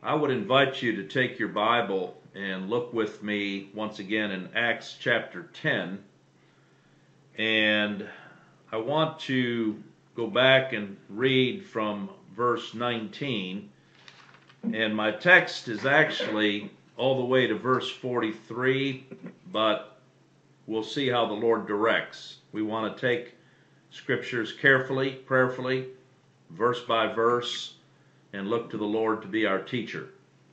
I would invite you to take your Bible and look with me once again in Acts chapter 10. And I want to go back and read from verse 19. And my text is actually all the way to verse 43, but we'll see how the Lord directs. We want to take scriptures carefully, prayerfully, verse by verse, and look to the Lord to be our teacher.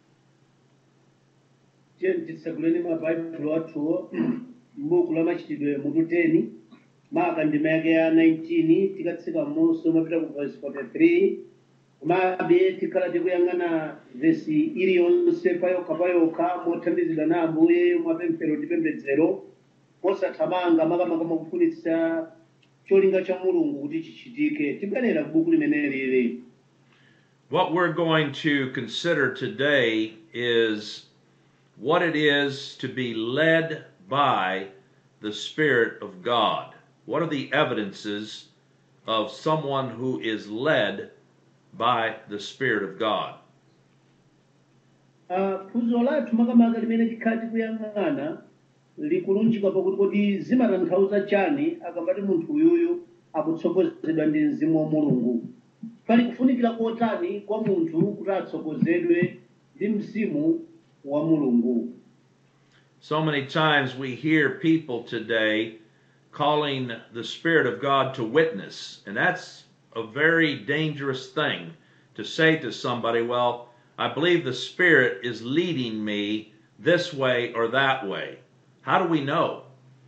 titsaguleni mabhayibhulo athuwo m'buku la machitidwe mutu 10 maka ndima yake ya 19 tikatsika m'munso mapita ku verse 43 komabe tikhala tikuyang'ana vesi iliyonse payokha payokha mothandizidwa na ambuye mwapemphero ndi pembedzero posathamanga makamaka makufunitsa cholinga cha mulungu kuti chichitike tibwerera ku buku limeneli lili What we're going to consider today is what it is to be led by the Spirit of God. What are the evidences of someone who is led by the Spirit of God? Ah, phunziro lathu makamaka limene tikhala tikuyang'ana likulunjika pakuti kodi zimatanthauza chani akamati munthu uyuyu akutsogozedwa ndi mzimu wa mulungu pali kufunikira kotani kwa munthu kuti atsogozedwe ndi mzimu wa mulungu So many times we hear people today calling the Spirit of God to witness, and that's a very dangerous thing to say to somebody, Well, I believe the Spirit is leading me this way or that way. How do we know?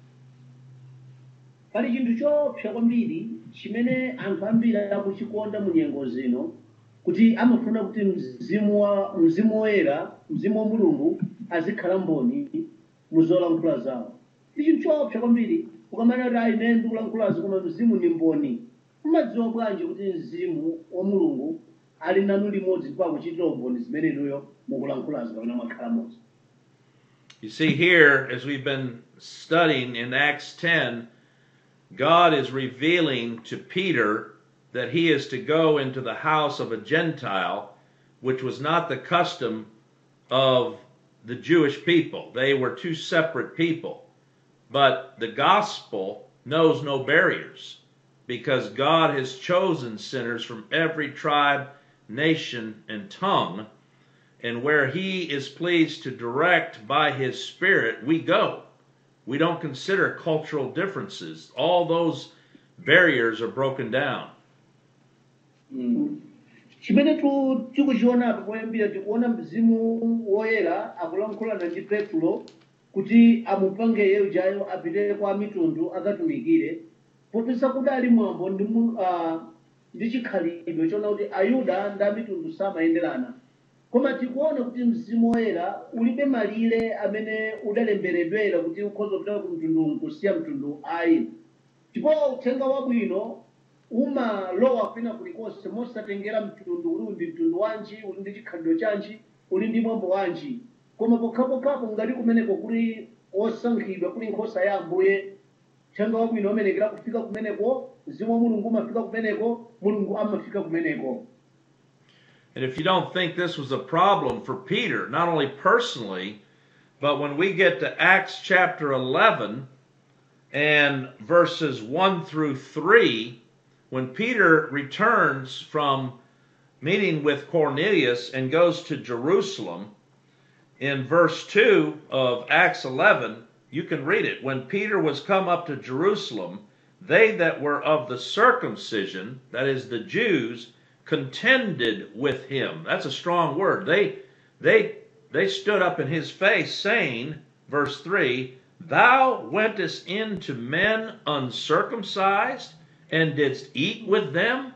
pali chinthu choopsa kwambiri chimene anthu ambiri akuchikonda mu nyengo zino kuti amafuna kuti mzimu wa mzimu woyera mzimu wa mulungu azikhala mboni mu zolankhula zawo ndi chinthu choopsa kwambiri ukamana kuti ayi ine ndikulankhulazi koma mzimu ni mboni mumadziwa bwanji kuti mzimu wa mulungu ali nanu limodzi ndipo akuchitira umboni zimenenuyo mukulankhulazi kapena mwakhala modzi You see, here, as we've been studying in Acts 10, God is revealing to Peter that he is to go into the house of a Gentile, which was not the custom of the Jewish people. They were two separate people. But the gospel knows no barriers because God has chosen sinners from every tribe, nation, and tongue. And where He is pleased to direct by His Spirit, we go. We don't consider cultural differences. All those barriers are broken down. chimene tu tikuchiona apa poyambira tikuona mzimu woyera akulankhulana ndi petro kuti amupange yeujayo apite kwa mitundu akatumikire popeza kudali mwambo ndi mu- ah, ndi chikhalidwe chona kuti ayuda ndi amitundu samayenderana koma tikuona kuti mzimu woyera ulibe malire amene udalemberedwera kuti ukhoza kupita ku mtundu kusiya mtundu ayi ndipo uthenga wabwino umalowa kwina kulikonse mosatengera mtundu uli ndi mtundu wanji uli ndi chikhalidwe chanji uli ndi mwambo wanji koma pokhapokhapo ngati kumeneko kuli osankhidwa kuli nkhosa ya ambuye uthenga wabwino umenekera kufika kumeneko mzimu wa mulungu umafika kumeneko mulungu amafika kumeneko And if you don't think this was a problem for Peter, not only personally, but when we get to Acts chapter 11 and verses 1 through 3, when Peter returns from meeting with Cornelius and goes to Jerusalem, in verse 2 of Acts 11, you can read it. When Peter was come up to Jerusalem, they that were of the circumcision, that is the Jews, contended with him. That's a strong word. They they they stood up in his face saying, verse 3, Thou wentest in to men uncircumcised and didst eat with them?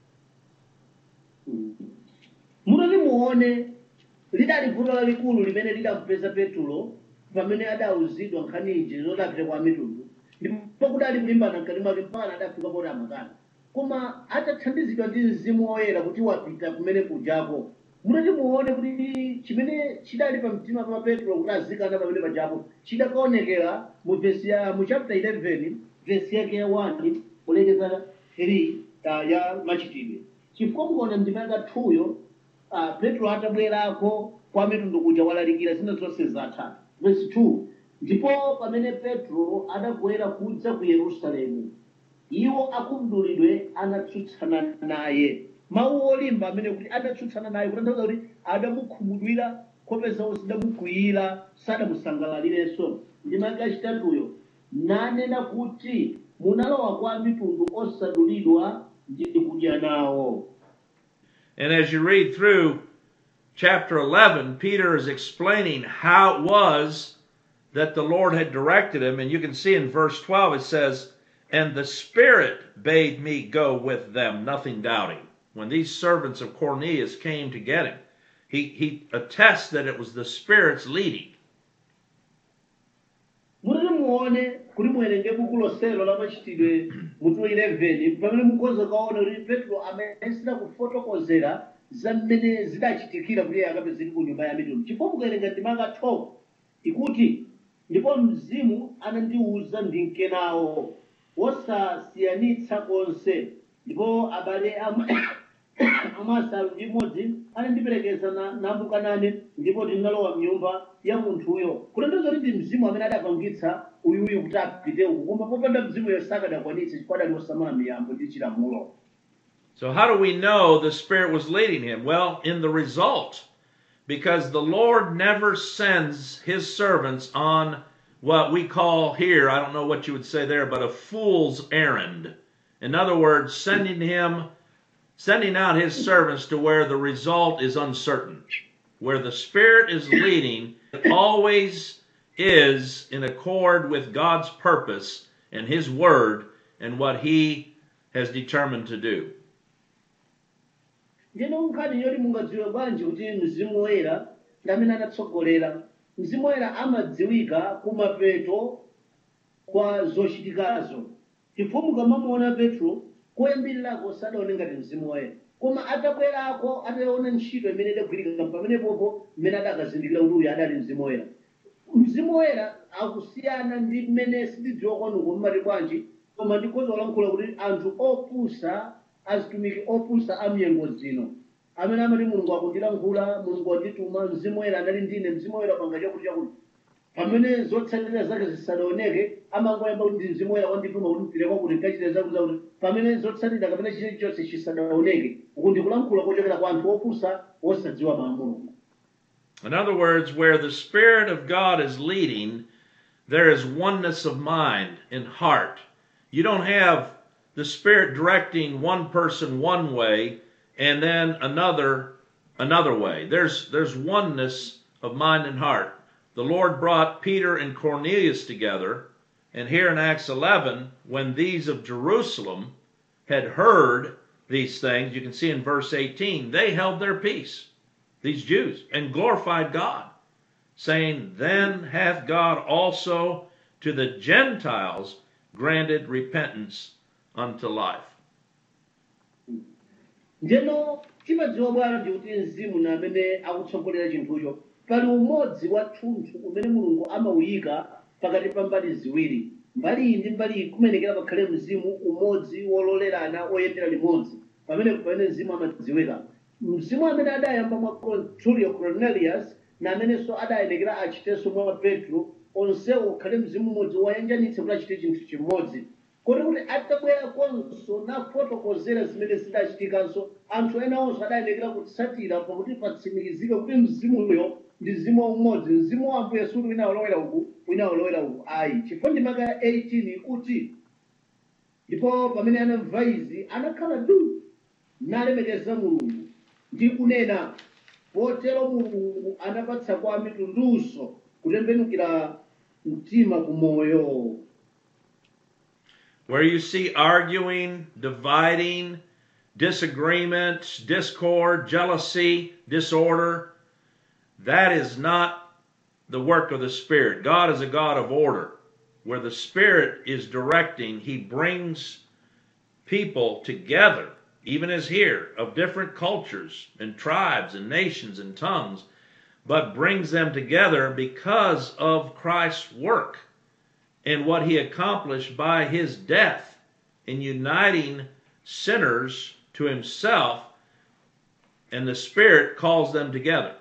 mutati muone lidali vuto lalikulu limene lidampeza petulo pamene adawuzidwa nkhani iji zodapita kwa mitundu ndipo kudali kulimbana mkati mwake mpaka adafika poti amakana koma atathandizidwa ndi mzimu woyera kuti wapita kumene kujako mutati muone kuti chimene chidali pa mtima pa petulo kuti azikana pamene pajapo chidakaonekera mu vesi ya mu chapter 11 vesi yake ya 1 kulekeza 3 ta- ya machitidwe chifukwa mukaona ndima yakathuyo uh, petro atabwerako kwa mitundu kuja walalikira zina zonse zatha verse 2 ndipo pamene petro adabwera kudza ku yerusalemu iwo akumdulidwe anatsutsana naye mawu olimba amene kuti adatsutsana naye kutanthauza kuti adamukhumudwira nkhope zawo zidamukwiyira sadamusangalalirenso ndi maka achitatuyo nanena kuti munalowa kwa mitundu osadulidwa ndi kudya nawo And as you read through chapter 11, Peter is explaining how it was that the Lord had directed him. And you can see in verse 12 it says, And the Spirit bade me go with them, nothing doubting. When these servants of Cornelius came to get him, he, he attests that it was the Spirit's leading. mutati muone kuti muwerenge buku loselo la machitidwe mutu 11 pamene mukhoza kaona kuti petro amene kufotokozera za mmene zidachitikira kuti iye akapezeke ku nyumba ya mitundu chifukwa mukawerenga ndimaka 12 ikuti ndipo mzimu anandiwuza ndinkenawo wosasiyanitsa konse ndipo abale am- amasanu ndi mmodzi anandiperekeza na- nambukanane ndipo ndinalowa mnyumba ya munthuyo kutanthauza kuti ndi mzimu amene adapangitsa uyuyu kuti apite uku koma popanda mzimuyo sakadakwanitsa chifukwa adali osamala miyambo ndi chilamulo So, how do we know the Spirit was leading him? Well, in the result, because the Lord never sends his servants on what we call here, I don't know what you would say there, but a fool's errand. In other words, sending him, sending out his servants to where the result is uncertain. Where the Spirit is leading, it always is in accord with God's purpose and his word and what he has determined to do. ndino nkhani yoti mungadziwe bwanji kuti mzimu woyera ndi amene anatsogolera mzimu woyera amadziwika kumapeto kwa zochitikazo chifukwa mukamamuona petro koyambirirako sadaone ngati mzimu woyera koma atabwerako ataona ntchito imene idagwirika pamenepopo mmene adakazindikira kuti uyu adali mzimu woyera mzimu woyera akusiyana ndi mmene sitidziwa kwanuko mmati bwanji koma ndikhoza kulankhula kuti anthu opusa azitumiki opusa amnyengo zino amene amati mulungu akundilankhula mulungu wandituma mzimu woyera anali ndine mzimu woyera panga chakuti chakuti pamene zotsatira zake zisadaoneke amangoyamba kuti ndi mzimu woyera wandituma kuti mpireko kuti nkachite zakuti zakuti pamene zotsatira kapena chilichonse chisadaoneke uku ndikulankhula kochokera kwa anthu opusa osadziwa mawu a mulungu In other words, where the Spirit of God is leading, there is oneness of mind and heart. You don't have the Spirit directing one person one way and then another another way. There's there's oneness of mind and heart. The Lord brought Peter and Cornelius together, and here in Acts 11, when these of Jerusalem had heard these things, you can see in verse 18, they held their peace these Jews, and glorified God, saying, Then hath God also to the Gentiles granted repentance unto life. ndeno timadziwa bwana ndi kuti mzimu na amene akutsogolera chinthucho pali umodzi wathunthu umene mulungu amawuyika pakati pa mbali ziwiri mbali iyi ndi mbali iyi kumenekera pakhale mzimu umodzi wololerana oyendera limodzi pamene pamene mzimu amadziwika mzimu amene adayamba mwa tulio cornelius na amenenso adayenekera achitenso mwa petro onsewo ukhale mzimu umodzi woyanjanitse kuti achite chinthu chimodzi kodi kuti atabwera konso nafotokozera zimene zidachitikanso anthu ena onso adayenekera kutsatira pakuti patsimikizike kuti mzimuyo ndi mzimu umodzi mzimu wa ambuye suti wina ulowera uku wina ulowera uku ayi chifukwa ndi maka ya 18 ikuti ndipo pamene anamva izi anakhala du nalemekeza mulungu ndi kunena potero mulungu anapatsa kwa mitundunso kutembenukira mtima ku moyo Where you see arguing, dividing, disagreement, discord, jealousy, disorder, that is not the work of the Spirit. God is a God of order. Where the Spirit is directing, He brings people together, even as here, of different cultures and tribes and nations and tongues, but brings them together because of Christ's work and what he accomplished by his death in uniting sinners to himself and the Spirit calls them together.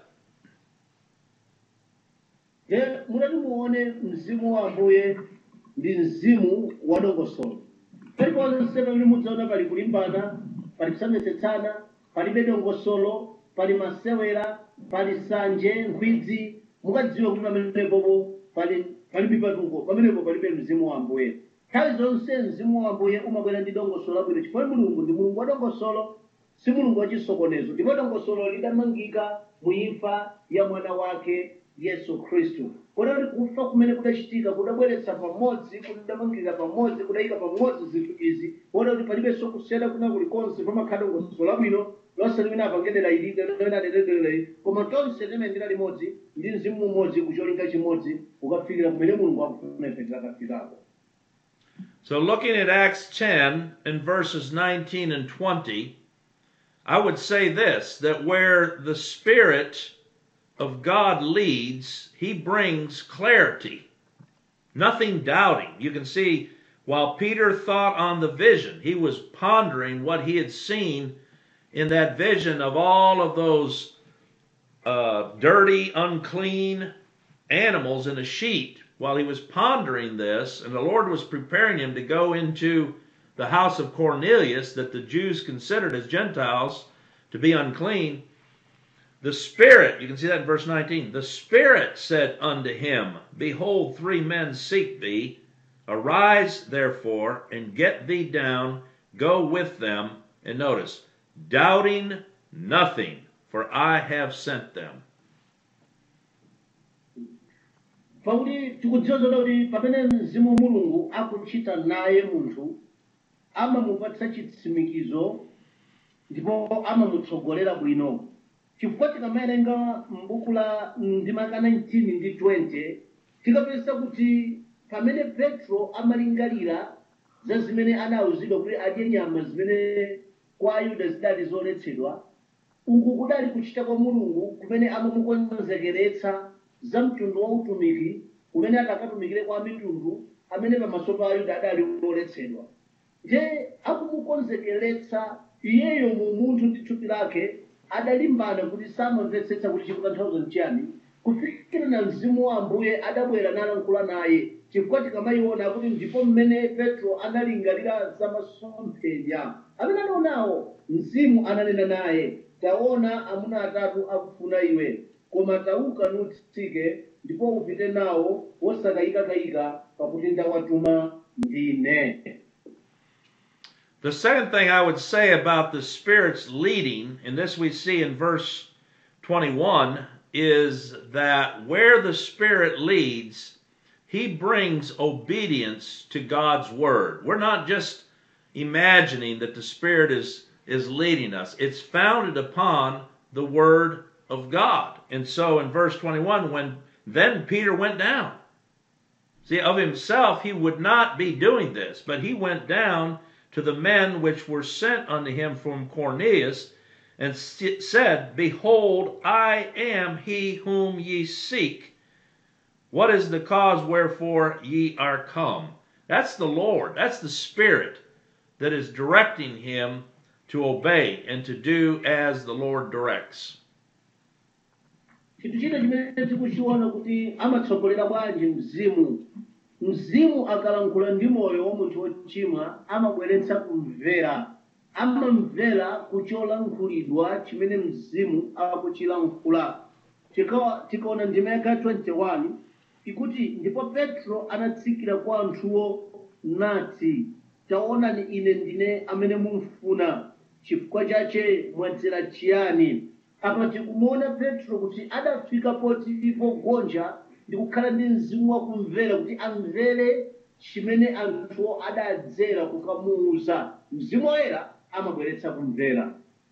je mutati muone mzimu wa ambuye ndi mzimu wa dongosolo paliponse pamene mudzaona pali kulimbana pali kusametsetsana palibe dongosolo pali masewera pali sanje nkhwidzi mukadziwe kuti pamenepopo pali palibe patuko pamenepo palibe mzimu wa ambuye nthawi zonse mzimu wa ambuye umabwera ndi dongosolo labwino chifukwa mulungu ndi mulungu wa dongosolo si mulungu wachisokonezo ndipo dongosolo lidamangika mu imfa ya mwana wake yesu khristu kotero kufa kumene kudachitika kudabweretsa pamodzi kudamangika pamodzi kudayika pamodzi zinthu izi kotero kuti palibenso kusiyana kuna kulikonse pamakhala dongosolo labwino lonse limene apangedera ilike limene aderedere koma tonse limene limodzi ndi mzimu umodzi kucholinga chimodzi ukafikira kumene mulungu akufuna ife tikafikako So, looking at Acts 10 and verses 19 and 20, I would say this that where the Spirit of God leads, He brings clarity, nothing doubting. You can see while Peter thought on the vision, he was pondering what he had seen in that vision of all of those uh, dirty, unclean animals in a sheet. While he was pondering this, and the Lord was preparing him to go into the house of Cornelius that the Jews considered as Gentiles to be unclean, the Spirit, you can see that in verse 19, the Spirit said unto him, Behold, three men seek thee. Arise, therefore, and get thee down, go with them. And notice, doubting nothing, for I have sent them. pakuti tikudziwa zoda kuti pamene mzimu wa mulungu akuchita naye munthu amamupatsa chitsimikizo ndipo amamutsogolera bwino chifukwa tikamawerenga m'buku la ndimaka 19 ndi 20 tikapeza kuti pamene petro amalingalira za zimene anawuzidwa kuti adye nyama zimene kwa ayuda zidali zoletsedwa uku kudali kuchita kwa mulungu kumene amamukonzekeretsa za mtundu wa utumiki umene atakatumikire kwa mitundu amene pamaso pa ayuda adali oletsedwa nje akumukonzekeretsa iyeyo mu munthu ndi thupi lake adalimbana kuti samamvetsetsa kuti chikutanthauza nchiyani kufikira na mzimu wa ambuye adabwera nalankhula naye chifukwa tikamayiona kuti ndipo mmene petro analingalira za masomphenya amene anaonawo mzimu ananena naye taona amuna atatu akufuna iwe koma tauka nutsike ndipo upite nawo wosakayikakayika pakuti ndawatuma ndine The second thing I would say about the Spirit's leading, and this we see in verse 21, is that where the Spirit leads, He brings obedience to God's Word. We're not just imagining that the Spirit is, is leading us, it's founded upon the Word of God. And so in verse 21, when then Peter went down. See, of himself, he would not be doing this, but he went down to the men which were sent unto him from Cornelius, and s- said, Behold, I am he whom ye seek. What is the cause wherefore ye are come? That's the Lord, that's the Spirit that is directing him to obey and to do as the Lord directs. chinthu china chimene tikuchiona kuti amatsogolera bwanji mzimu mzimu akalankhula ndi moyo wa munthu wochimwa amabweretsa kumvera amamvera kucholankhulidwa chimene mzimu akuchilankhula Tikawa- tikaona ndima yaka 21 ikuti ndipo petro anatsikira kwa anthuwo nati taonani ine ndine amene mumfuna chifukwa chache mwadzera chiyani apa tikumuona petro kuti adafika poti pogonja ndi kukhala ndi mzimu wakumvera kuti amvere chimene anthuwo adadzera kukamuuza mzimu woyera amabweretsa kumvera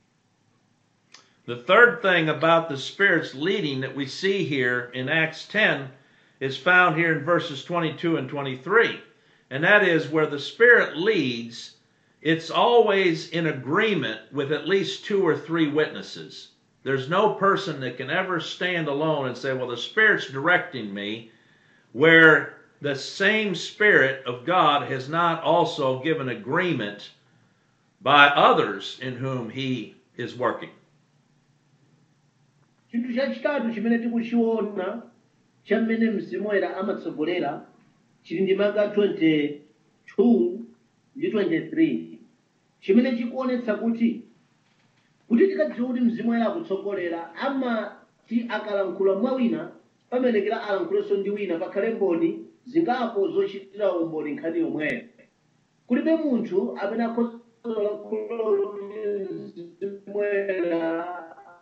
The third thing about the Spirit's leading that we see here in Acts 10 is found here in verses 22 and 23. And that is where the Spirit leads, it's always in agreement with at least two or three witnesses. There's no person that can ever stand alone and say, Well, the Spirit's directing me, where the same Spirit of God has not also given agreement by others in whom He is working. chinthu chachitatu chimene tikuchiona chamene mzimu woyera amatsogolera chili ndi maka 22 ndi 23 chimene chikuonetsa kuti kuti tikadziwa kuti mzimu woyera akutsogolera amati akalankhula mwa wina pamenekera alankhulenso ndi wina pakhale mboni zingapo zochitira umboni nkhani yomweyo kulibe munthu amene akhozolankhula mzimu woyera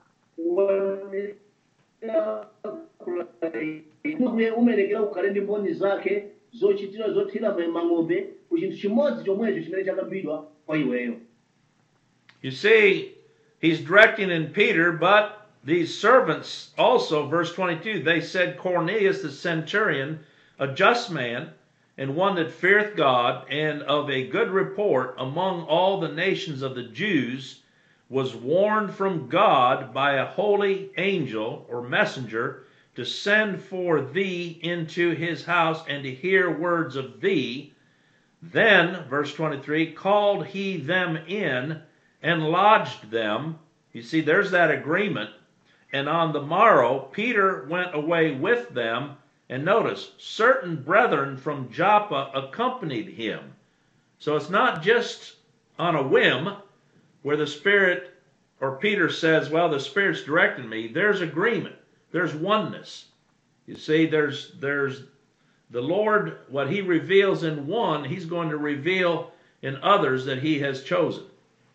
uye umenekera ukhale ndi mboni zake zochitira zothira mang'ombe ku chinthu chimodzi chomwecho chimene chakambidwa kwa iweyo You see, he's directing in Peter, but these servants also, verse 22, they said, Cornelius the centurion, a just man, and one that feareth God, and of a good report among all the nations of the Jews, was warned from God by a holy angel or messenger to send for thee into his house and to hear words of thee. Then, verse 23, called he them in and lodged them. You see, there's that agreement. And on the morrow, Peter went away with them. And notice, certain brethren from Joppa accompanied him. So it's not just on a whim where the Spirit or Peter says, Well, the Spirit's directing me. There's agreement, there's oneness. You see, there's, there's the Lord, what he reveals in one, he's going to reveal in others that he has chosen.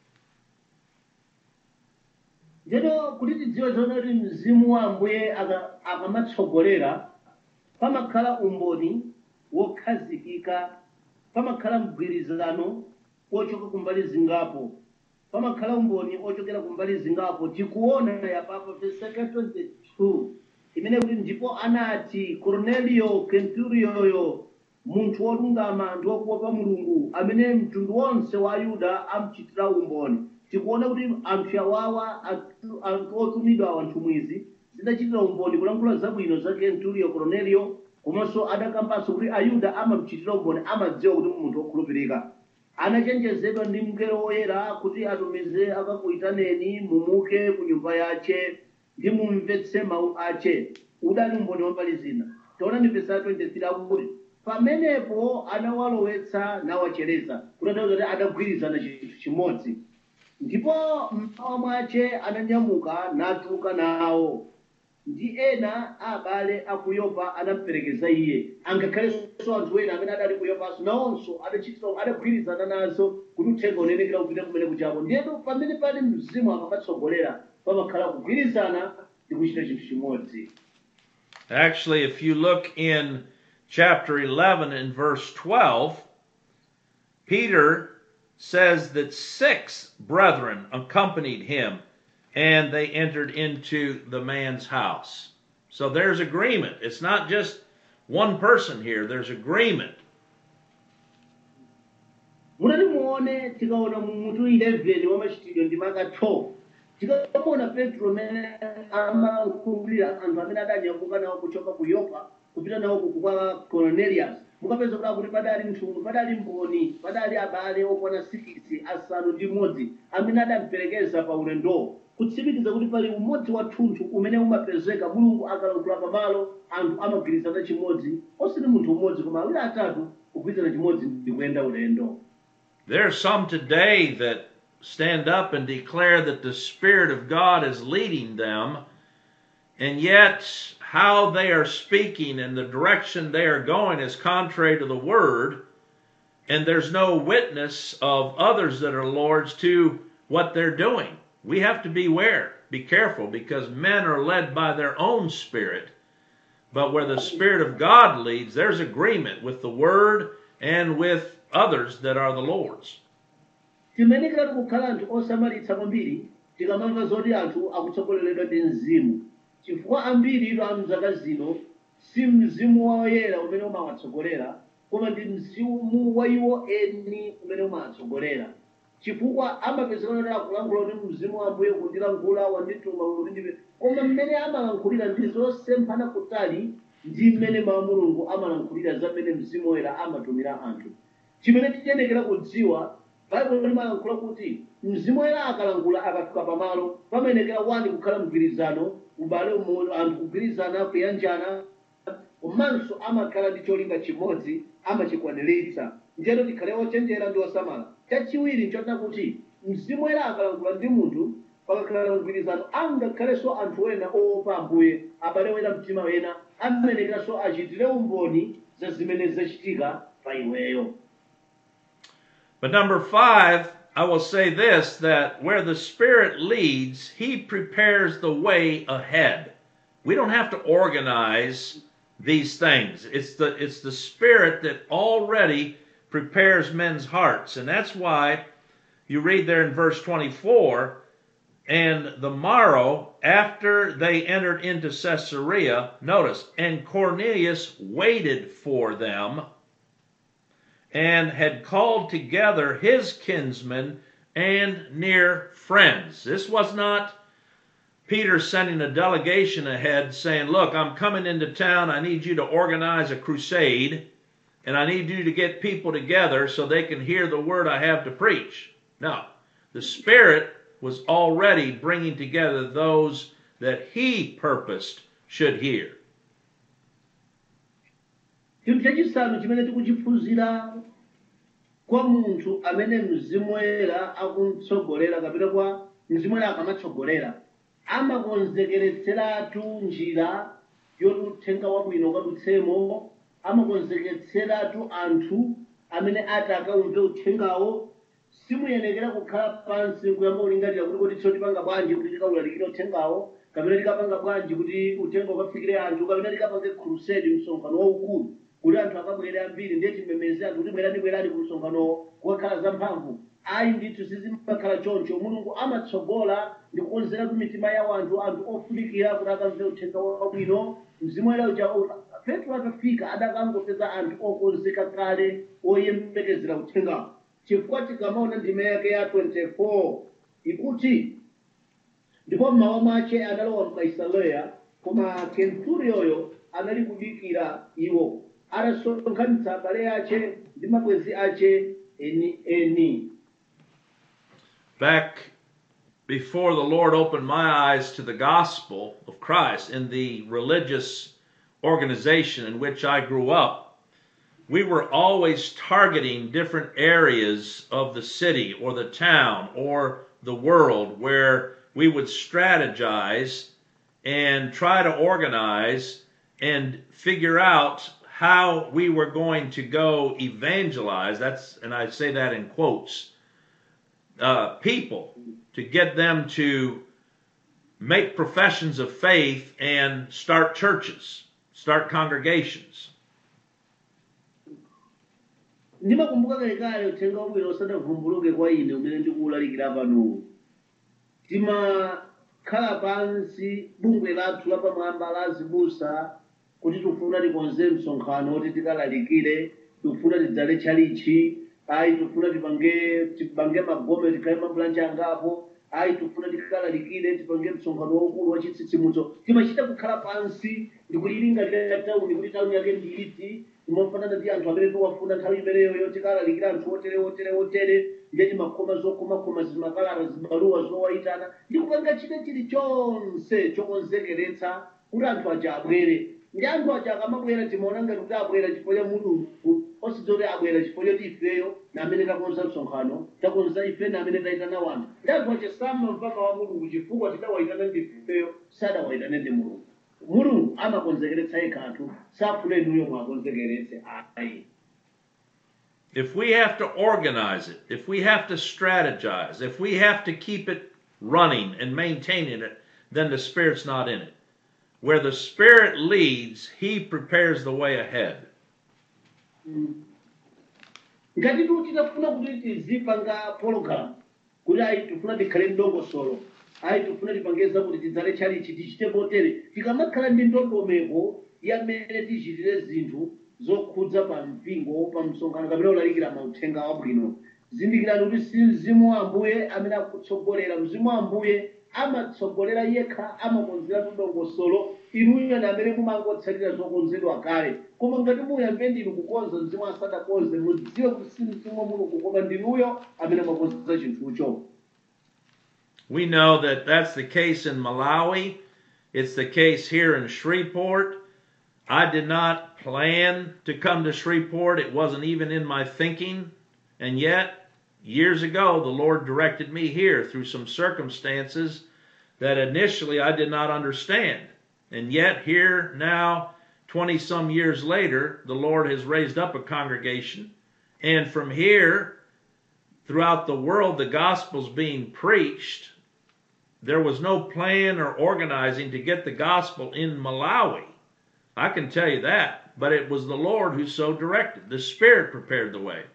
ndeno kuti tidziwe zoona kuti mzimu wa ambuye aka- akamatsogolera pamakhala umboni wokhazikika pamakhala mgwirizano wochoka kumbali zingapo pamakhala umboni ochokera kumbali zingapo tikuona yapapo verse 22 imene kuti ndipo anati cornelio kenturiyoyo munthu wolungama ndi wokuopa mulungu amene mtundu wonse wa ayuda amuchitira umboni tikuona kuti anthu awawa anthu anthu otumidwa anthu mwizi zidachitira umboni kulankhula zabwino za kenturiyo cornelio komanso adakambanso kuti ayuda amamuchitira umboni amadziwa kuti munthu wokhulupirika anachenjezedwa ndi mngelo woyera kuti atumize akakuyitaneni mumuke ku nyumba yace ndi mumvetse mawu ace udali umboni wambali zina taona ndi vesa 23 akuti pamenepo anawalowetsa nawachereza kutanthauza kuti adagwirizana chinthu chimodzi ndipo mmawa mwace ananyamuka natuluka nawo ndi ena a abale a ku yopa anamuperekeza iye angakhalenso anthu ena amene adali ku yopanso nawonso adachitira adagwirizana nazo kuti uthenga unenekera kupita kumene kuchako ndiyeno pamene pali mzimu akamatsogolera pamakhala kugwirizana ndi kuchita chinthu chimodzi Actually, if you look in chapter 11 and verse 12, Peter says that six brethren accompanied him and they entered into the man's house. So there's agreement. It's not just one person here, there's agreement. munati muone tikaona mu mutu 11 wa machitidwe ndi maka 12 tikaona petro amene amakumbira anthu amene adanyamuka nawo kuchoka ku yopa kupita nawo kuku kwa cornelius mukapeza kuti akuti padali mtundu padali mboni padali abale okwana 6 asanu ndi mmodzi amene adamuperekeza pa ulendowo kutsimikiza kuti pali umodzi wathunthu umene umapezeka mulungu akalankhula pamalo anthu amagwirizana chimodzi osati munthu umodzi koma awiri atatu kugwirizana chimodzi ndi kuyenda ulendo There are some today that stand up and declare that the Spirit of God is leading them, and yet how they are speaking and the direction they are going is contrary to the Word, and there's no witness of others that are Lord's to what they're doing. We have to beware, be careful, because men are led by their own spirit. But where the Spirit of God leads, there's agreement with the Word and with others that are the Lord's. timenekera tikukhala anthu osamalitsa kwambiri tikamamva zoti anthu akutsogoleredwa ndi mzimu chifukwa ambiri ito a mzaka zino si mzimu woyera umene umawatsogolera koma ndi mzimu wa iwo eni umene umawatsogolera chifukwa amapezeka kuti akulankhula kuti mzimu wa ambuye kundilankhula wandituma kuti ndipe koma mmene amalankhulira ndi zosemphana kutali ndi mmene mawu a mulungu amalankhulira za mmene mzimu woyera amatumira anthu chimene tiyenekera kudziwa baibulo limalankhula kuti mzimu woyera akalankhula akafika pamalo pamenekera wani kukhala mgwirizano ubale umoyo anthu kugwirizana kuyanjana komanso amakhala ndi cholinga chimodzi amachikwaniritsa njeno tikhale ochenjera ndi osamala chachiwiri nchona kuti mzimu woyera akalankhula ndi munthu pakakhala mgwirizano angakhalenso anthu ena oopa ambuye abale wena mtima wena amenekeranso achitire umboni za zimene zachitika pa iweyo But number five, I will say this that where the Spirit leads, He prepares the way ahead. We don't have to organize these things. It's the it's the Spirit that already prepares men's hearts. And that's why you read there in verse 24, and the morrow after they entered into Caesarea, notice, and Cornelius waited for them and had called together his kinsmen and near friends. This was not Peter sending a delegation ahead saying, Look, I'm coming into town. I need you to organize a crusade, and I need you to get people together so they can hear the word I have to preach. No, the Spirit was already bringing together those that he purposed should hear. chinthu chachisanu chimene tikuchiphunzira kwa munthu amene mzimu woyera akumtsogolera kapena kwa mzimu woyera akamatsogolera amakonzekeretseratu njira yoti uthenga wabwino ukadutsemo amakonzekeretseratu anthu amene ati akaumve uthengawo simuyenekera kukhala pansi kuyamba kulingalira kuti kodi tso tipanga bwanji kuti tikawulalikire uthengawo kapena tikapanga bwanji kuti uthenga ukafikire anthu kapena tikapange crusade msonkhano waukulu kuti anthu akabwere ambiri ndiye timemeze anthu kuti bwerani bwerani ku msonkhanowo kukakhala zamphamvu ayi ndithu sizimakhala choncho mulungu amatsogola ndi kukonzeratu mitima ya anthu anthu ofunikira kuti akamve uthenga wabwino mzimu woyera uja petro atafika adakangopeza anthu okonzeka kale oyembekezera uthengawo chifukwa tikamaona ndime yake ya 24 ikuti ndipo mmawa mwache analowa mkaisareya koma kenturiyoyo anali kudikira iwo adasonkhanitsa abale ache ndi mabwenzi ache eni eni back before the Lord opened my eyes to the gospel of Christ in the religious organization in which I grew up, we were always targeting different areas of the city or the town or the world where we would strategize and try to organize and figure out how we were going to go evangelize. That's, and I say that in quotes uh, people to get them to make professions of faith and start churches, start congregations. ndimakumbuka kalekale uthenga wabwino usadavumbuluke kwa ine umene ndikuwulalikira pano timakhala pansi bungwe lathu lapamwamba la zibusa kuti tifuna tikonze msonkhano kuti tikalalikire tifuna tidzale tchalichi ayi tifuna tipange tipange magome tikhale mabulanja angapo ayi tifuna tikalalikire tipange msonkhano waukulu wa chitsitsimutso timachita kukhala pansi ndikuyilingalira tauni kuti tauni yake ndiyiti imofanana ndi anthu amene tiwafuna nthawi imeneyoyo tikalalikira anthu otere otere otere ndiye timakoma zokomakoma zimakalata zibaluwa zowayitana ndi kupanga china chilichonse chokonzekeretsa kuti anthu aja abwere ndi anthu aja akamabwera timaona ngati kuti abwera chifukwa cha mulungu osidzo kuti abwera chifukwa choti ifeyo na amene takonza msonkhano takonza ife na amene tayitana wanthu ndi anthu aja samamva mawu a mulungu chifukwa tidawayitana ndi ifeyo sadawayitane ndi mulungu mulungu amakonzekeretsa yekha anthu safuna inuyo mwakonzekeretse ayi If we have to organize it, if we have to strategize, if we have to keep it running and maintaining it, then the Spirit's not in it. Where the Spirit leads, He prepares the way ahead. ngati tu titafuna kuti tizipanga pologalamu kuti ayi tifuna tikhale ndongosolo ayi tifuna tipangeza kuti tidzale tchalichi tichite potere tikamakhala ndi ndondomeko yamene tichitire zinthu zokhudza pa mpingo pa msonkhano kapena ulalikira mauthenga wabwino zindikirani kuti si mzimu wa ambuye amene akutsogolera mzimu wa ambuye amatsogolera yekha amakonzeratu dongosolo inuyo na amene mumangotsatira zokonzedwa kale koma ngati muyambe ndinu kukonza mzimu asadakonze mudziwe kuti si mzimu wa mulungu koma ndinuyo amene mwakonza chinthucho We know that that's the case in Malawi It's the case here in Shreveport. I did not plan to come to Shreveport. It wasn't even in my thinking. And yet, years ago, the Lord directed me here through some circumstances that initially I did not understand. And yet, here now, 20 some years later, the Lord has raised up a congregation. And from here, throughout the world, the gospel's being preached. There was no plan or organizing to get the gospel in Malawi. I can tell you that. But it was the Lord who so directed. The Spirit prepared the way.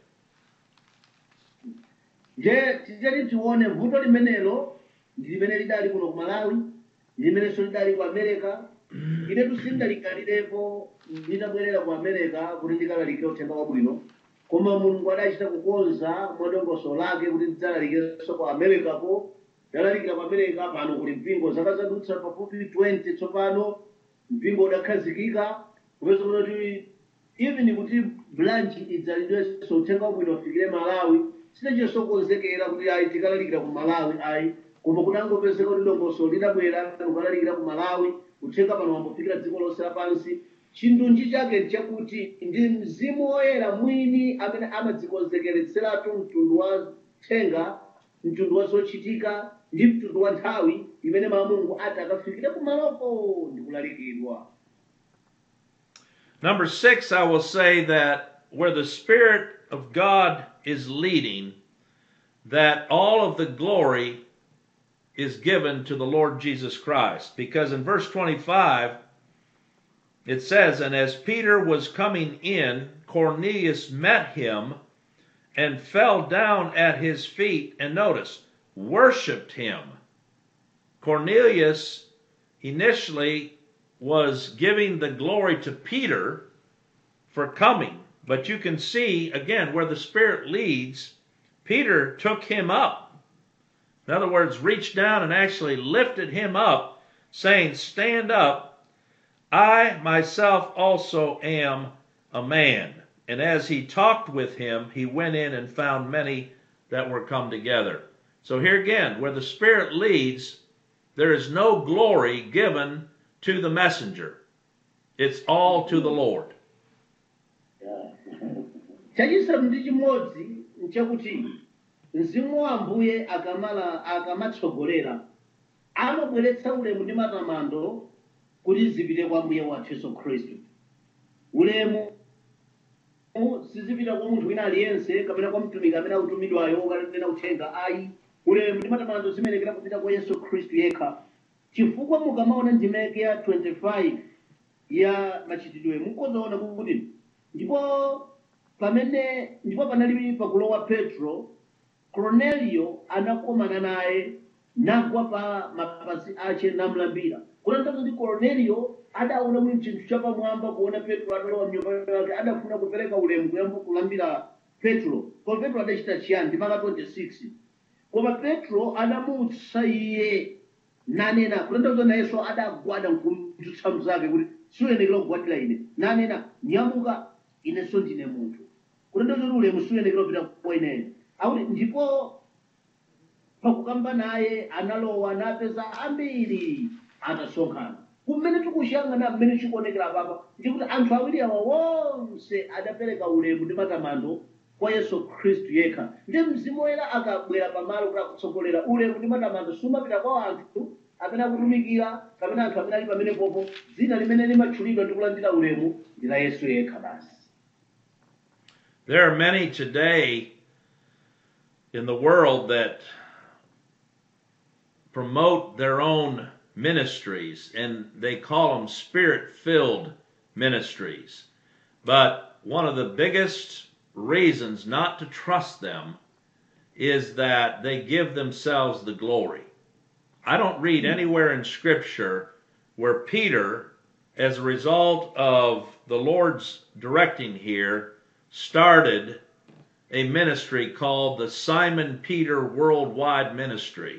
nje titati tione vuto limenelo ndi limene lidali kuno ku malawi ndi limenenso lidali ku america inetu sindalikhalirepo nditabwerera ku america kuti ndikalalikire uthenga wabwino koma mulungu adachita kukonza mwadongosolo lake kuti ndidzalalikirenso ku america ko ndalalikira ku america pano kuli mpingo zaka zadutsa pafupi 20 tsopano mpingo udakhazikika kupeza kuti even kuti branch idzalidwenso uthenga wabwino ufikire malawi sinachisokonzekera kuti ayi tikalalikira ku malawi ayi koma kuti angopezeka kuti dongosolo lidabwera ukalalikira ku malawi uthenga pano wambofikira dziko lonse lapansi chindunji chake chakuti ndi mzimu woyera mwini amene amadzikonzekeretseratu mtundu wa thenga mtundu wa zochitika ndi mtundu wa nthawi imene mulungu ati akafikire kumaloko ndi kulalikidwa Number six, I will say that where the Spirit of God is leading, that all of the glory is given to the Lord Jesus Christ. Because in verse 25, it says, And as Peter was coming in, Cornelius met him and fell down at his feet, and notice, worshiped him. Cornelius initially was giving the glory to Peter for coming. But you can see, again, where the Spirit leads, Peter took him up. In other words, reached down and actually lifted him up, saying, Stand up. I myself also am a man. And as he talked with him, he went in and found many that were come together. So here again, where the Spirit leads, there is no glory given to the messenger. It's all to the Lord. chachisanu ndi chimodzi nchakuti mzimu wa ambuye akamala akamatsogolera amabweretsa ulemu ndi matamando kuti zipite kwa mbuye wathu yesu khristu ulemu sizipita kwa munthu wina aliyense kapena kwa mtumiki amene akutumidwayo okanena uthenga ayi ulemu ndi matamando zimenekera kupita kwa yesu khristu yekha chifukwa mukamaona ndimeke ya 25 ya machitidwe mukuzoona kuti ndipo pamene ndipo panali pakulowa petro cornelio anakomana naye nagwa pa mapazi ache namlambira kutanthauza kuti cornelio adaona mwini chinthu chapamwamba kuona petro atalowa mnyumba yake adafuna kupereka ulemu kuyamba kulambira petro koma petro adachita chiyani ndi maka 26 koma petro adamutsa iye nanena kutanthauza nayenso adagwada nkumdzutsa mzake kuti siuyenekera kugwadira ine nanena nyamuka inenso ndine munthu kutanthauza kuti ulemu siuyenekera kupita kwa ineyo akuti ndipo pakukamba naye analowa napeza ambiri atasonkhana kumene tikushangana mmene chikuonekera papa ndikuti anthu awiri awa wonse adapereka ulemu ndi matamando kwa yesu khristu yekha ndi mzimu woyera akabwera pamalo kuti akutsogolera ulemu ndi matamando sumapita kwa anthu amene akutumikira kapena anthu amene ali pamene popo dzina limene limatchulidwa ndi kulandira ulemu ndi la yesu yekha basi There are many today in the world that promote their own ministries and they call them spirit filled ministries. But one of the biggest reasons not to trust them is that they give themselves the glory. I don't read anywhere in Scripture where Peter, as a result of the Lord's directing here, started a ministry called the Simon Peter Worldwide Ministry.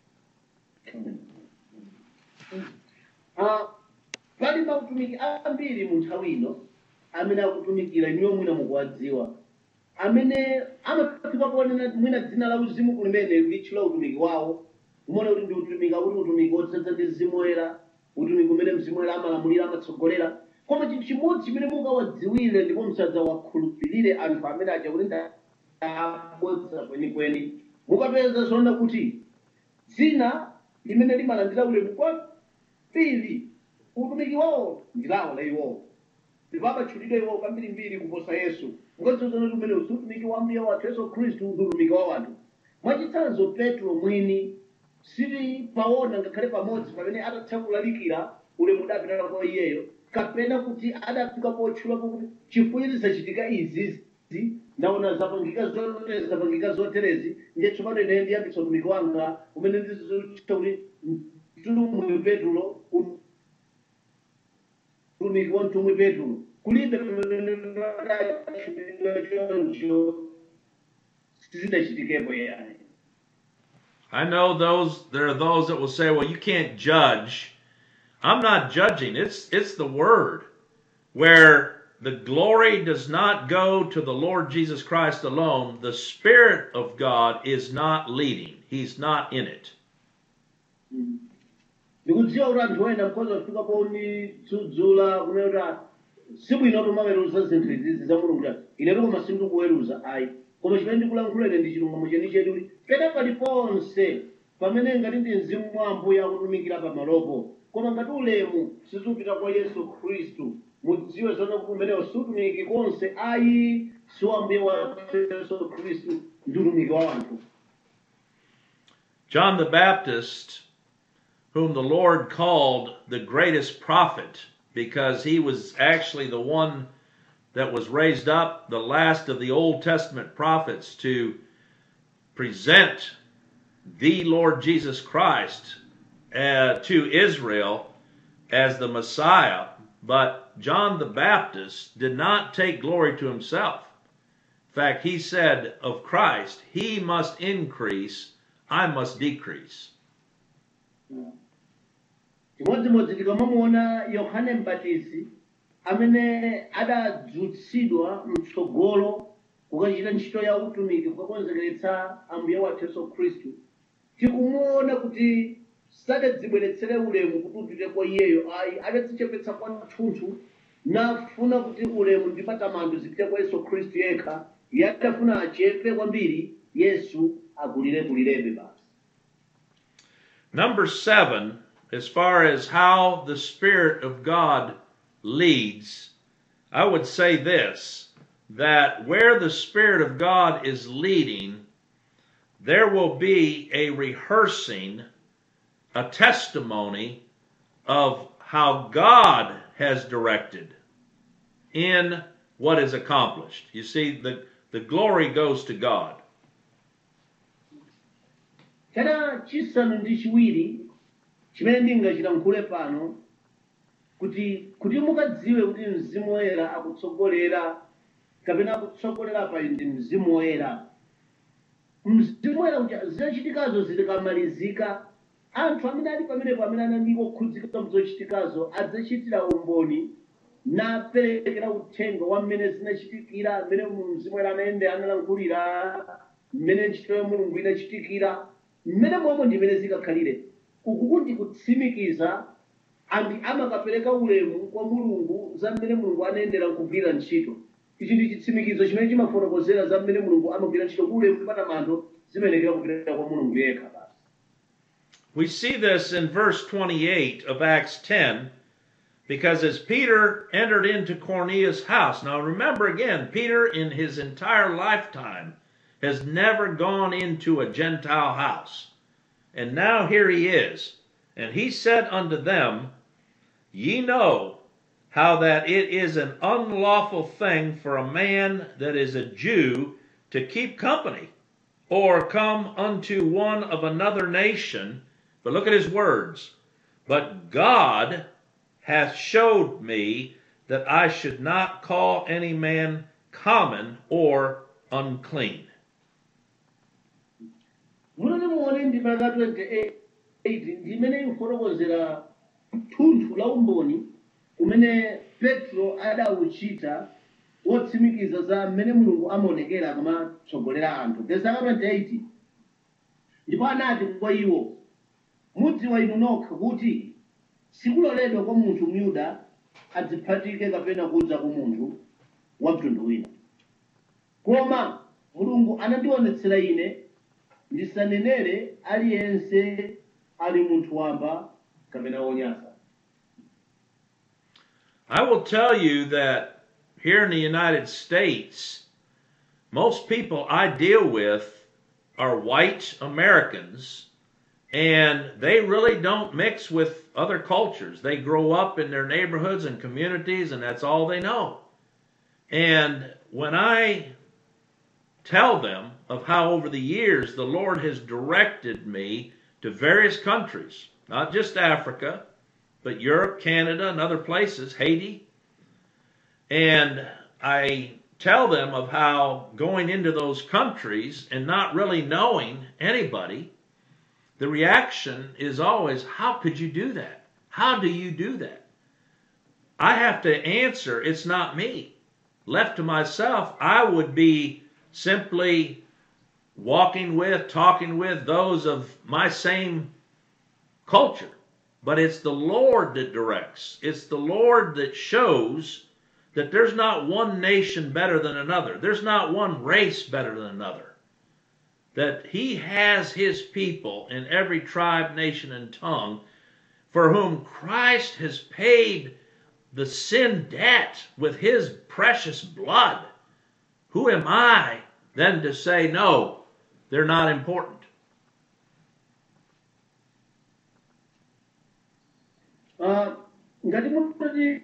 Ah, pali mautumiki ambiri mu nthawi ino amene akutumikira inuyo mwina mukuwadziwa amene amafika kuonena mwina dzina la uzimu kulimene litchula utumiki wawo umaona kuti ndi utumiki akuti utumiki wodzaza ndi mzimu woyera utumiki umene mzimu woyera amalamulira amatsogolera koma chinthu chimodzi chimene mukawadziwire ndipo musadzawakhulupirire anthu amene aja kuti ndabodza kwenikweni mukapeza zoona kuti dzina limene limalandira ulemu kwambiri utumiki wawo ndi lawo la iwowo ndipo amatchulidwa iwowo kambirimbiri kuposa yesu ngodzozona kuti umene utumiki wa mbuye wathu yesu khristu ndi utumiki wa wanthu mwachitsanzo petro mwini sili paona ngakhale pamodzi pamene atatha kulalikira ulemu udapita kwa iyeyo kapena kuti adafika potchulapo kuti chifukwa zisachitika izizi ndaona zapangika zoterezi zapangika zoterezi ndiye tsopano ine ndiyambitsa utumiki wanga umene ndizochita kuti mtumwi petro utumiki wa mtumwi petro kulibe choncho sizidachitikepo yayi I know those there are those that will say, well, you can't judge. I'm not judging. It's it's the word where the glory does not go to the Lord Jesus Christ alone. The Spirit of God is not leading. He's not in it. ndikudziwa kuti anthu ena mkhoza kufika ponitsudzula kunena kuti sibwino kuti umaweruza zinthu izizi za mulungu kuti inetu koma sindikuweruza ayi koma chimene ndikulankhula ine ndi chilungamo chenicheni kuti pena paliponse pamene ngati ndi mzimu wa ambuye akutumikira pamalopo koma ngati ulemu sizipita kwa yesu khristu mudziwe zona kuti umenewo siutumiki konse ayi si wa ambuye wa yesu khristu ndi utumiki wa wanthu John the Baptist, whom the Lord called the greatest prophet, because he was actually the one that was raised up, the last of the Old Testament prophets, to present the Lord Jesus Christ uh, to Israel as the Messiah. But John the Baptist did not take glory to himself. In fact, he said of Christ, He must increase, I must decrease. chimodzimodzi tikamamuona yohane mbatizi amene adadzutsidwa mtsogolo kukachita ntchito ya utumiki kukakonzekeretsa ambuye wathu yesu khristu tikumuona kuti sadadzibweretsere ulemu kuti upite kwa iyeyo ayi adadzichepetsa kwathunthu nafuna kuti ulemu ndi matamando zipite kwa yesu khristu yekha iye adafuna achepe kwambiri yesu akulirekulirebe basi Number seven, as far as how the Spirit of God leads, I would say this that where the Spirit of God is leading, there will be a rehearsing, a testimony of how God has directed in what is accomplished. You see, the, the glory goes to God. chana chisanu ndi chiwiri chimene ndingachilankhule pano kuti kuti mukadziwe kuti mzimu woyera akutsogolera kapena akutsogolera pa ndi mzimu woyera mzimu woyera kuti zochitikazo zikamalizika anthu amene ali pamenepo amene anali okhudzika mzochitikazo adzachitira umboni naperekera uthenga wa mmene zinachitikira mmene mzimu woyera anayende analankhulira mmene ntchito ya mulungu inachitikira mmene momwe ndi mmene zikakhalire uku kuti kutsimikiza anthu amakapereka ulemu kwa mulungu za mmene mulungu anayendera kugwira ntchito ichi ndi chitsimikizo chimene chimafotokozera za mmene mulungu amagwira ntchito ku ulemu ndi matamando zimenekera kupita kwa mulungu yekha basi We see this in verse 28 of Acts 10 because as Peter entered into Cornelius' house, now remember again, Peter in his entire lifetime has never gone into a Gentile house. And now here he is. And he said unto them, Ye know how that it is an unlawful thing for a man that is a Jew to keep company or come unto one of another nation. But look at his words. But God hath showed me that I should not call any man common or unclean. munoti muone ndima ya 28 ndimene ikufotokozera thunthu la umboni umene petro adawuchita wotsimikiza za mmene mulungu amaonekera akamatsogolera anthu verse 28 ndipo anati kwa iwo mudziwa inu nokha kuti sikuloledwa kwa munthu myuda adziphatike kapena kudza kwa munthu wa mtundu wina koma mulungu anandionetsera ine ndisanenere aliyense ali munthu wamba kapena wonyasa I will tell you that here in the United States, most people I deal with are white Americans, and they really don't mix with other cultures. They grow up in their neighborhoods and communities, and that's all they know. And when I tell them of how over the years the Lord has directed me to various countries, not just Africa, but Europe, Canada, and other places, Haiti. And I tell them of how going into those countries and not really knowing anybody, the reaction is always, How could you do that? How do you do that? I have to answer, It's not me. Left to myself, I would be simply walking with, talking with those of my same culture. But it's the Lord that directs. It's the Lord that shows that there's not one nation better than another. There's not one race better than another. That He has His people in every tribe, nation, and tongue for whom Christ has paid the sin debt with His precious blood. Who am I then to say, no, they're not important? Ah, ngati mutati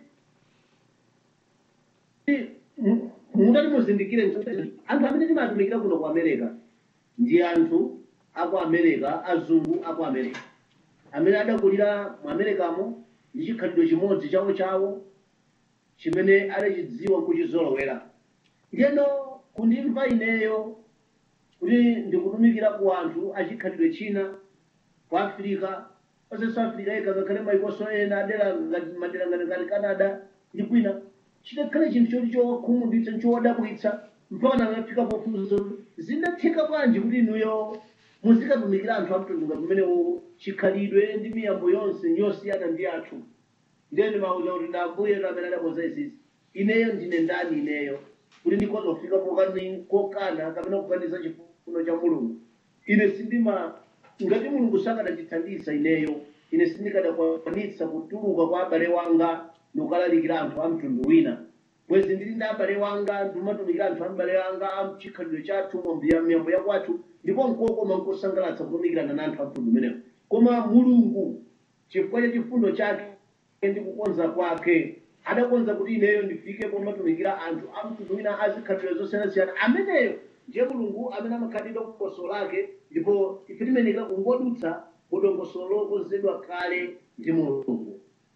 mu- mutati muzindikire nchoti anthu amene timatumikira kuno ku america ndi anthu aku america azungu aku america amene adakulira mu americamo ndi chikhalidwe chimodzi chawo chawo chimene adachidziwa kuchizolowera ndiyeno kundimva ineyo kuti ndikutumikira ku anthu achikhalidwe china ku afirika onse south africa yekha ngakhale maikoso ena adera ngati madera ngati ngati canada ndi kwina chidakhale chinthu choti chowakhumudwitsa chowadabwitsa mpaka nangafika pofunsa zinatheka bwanji kuti inuyo muzikatumikira anthu amtundu ngati umenewo chikhalidwe ndi miyambo yonse yosiyana ndi athu ndiyeni mauza kuti ndambuye amene adakonza izizi ineyo ndine ndani ineyo kuti ndikhoza kufika pokani- kokana kapena kukaniza chifuno cha mulungu ine sindima ngati mulungu sakanachithandiza ineyo ine sindikadakwanitsa kutuluka kwa abale wanga ndikukalalikira anthu a mtundu wina bwezi ndili ndi abale wanga ndimatumikira anthu abale wanga a chikhalidwe chathu mwambiya miyambo ya kwathu ndipo nkokoma nkosangalatsa kutumikirana na anthu a mtundu umenewo koma mulungu chifukwa cha chifundo chake ndi kukonza kwake adakonza kuti ineyo ndifike pomatumikira anthu a mtundu wina azikhalidwe zosiyanasiyana ameneyo ndiye mulungu amene amakhalidwa kuposo lake ndipo ife timenekera kungodutsa kudongosolo lokonzedwa kale ndi mulungu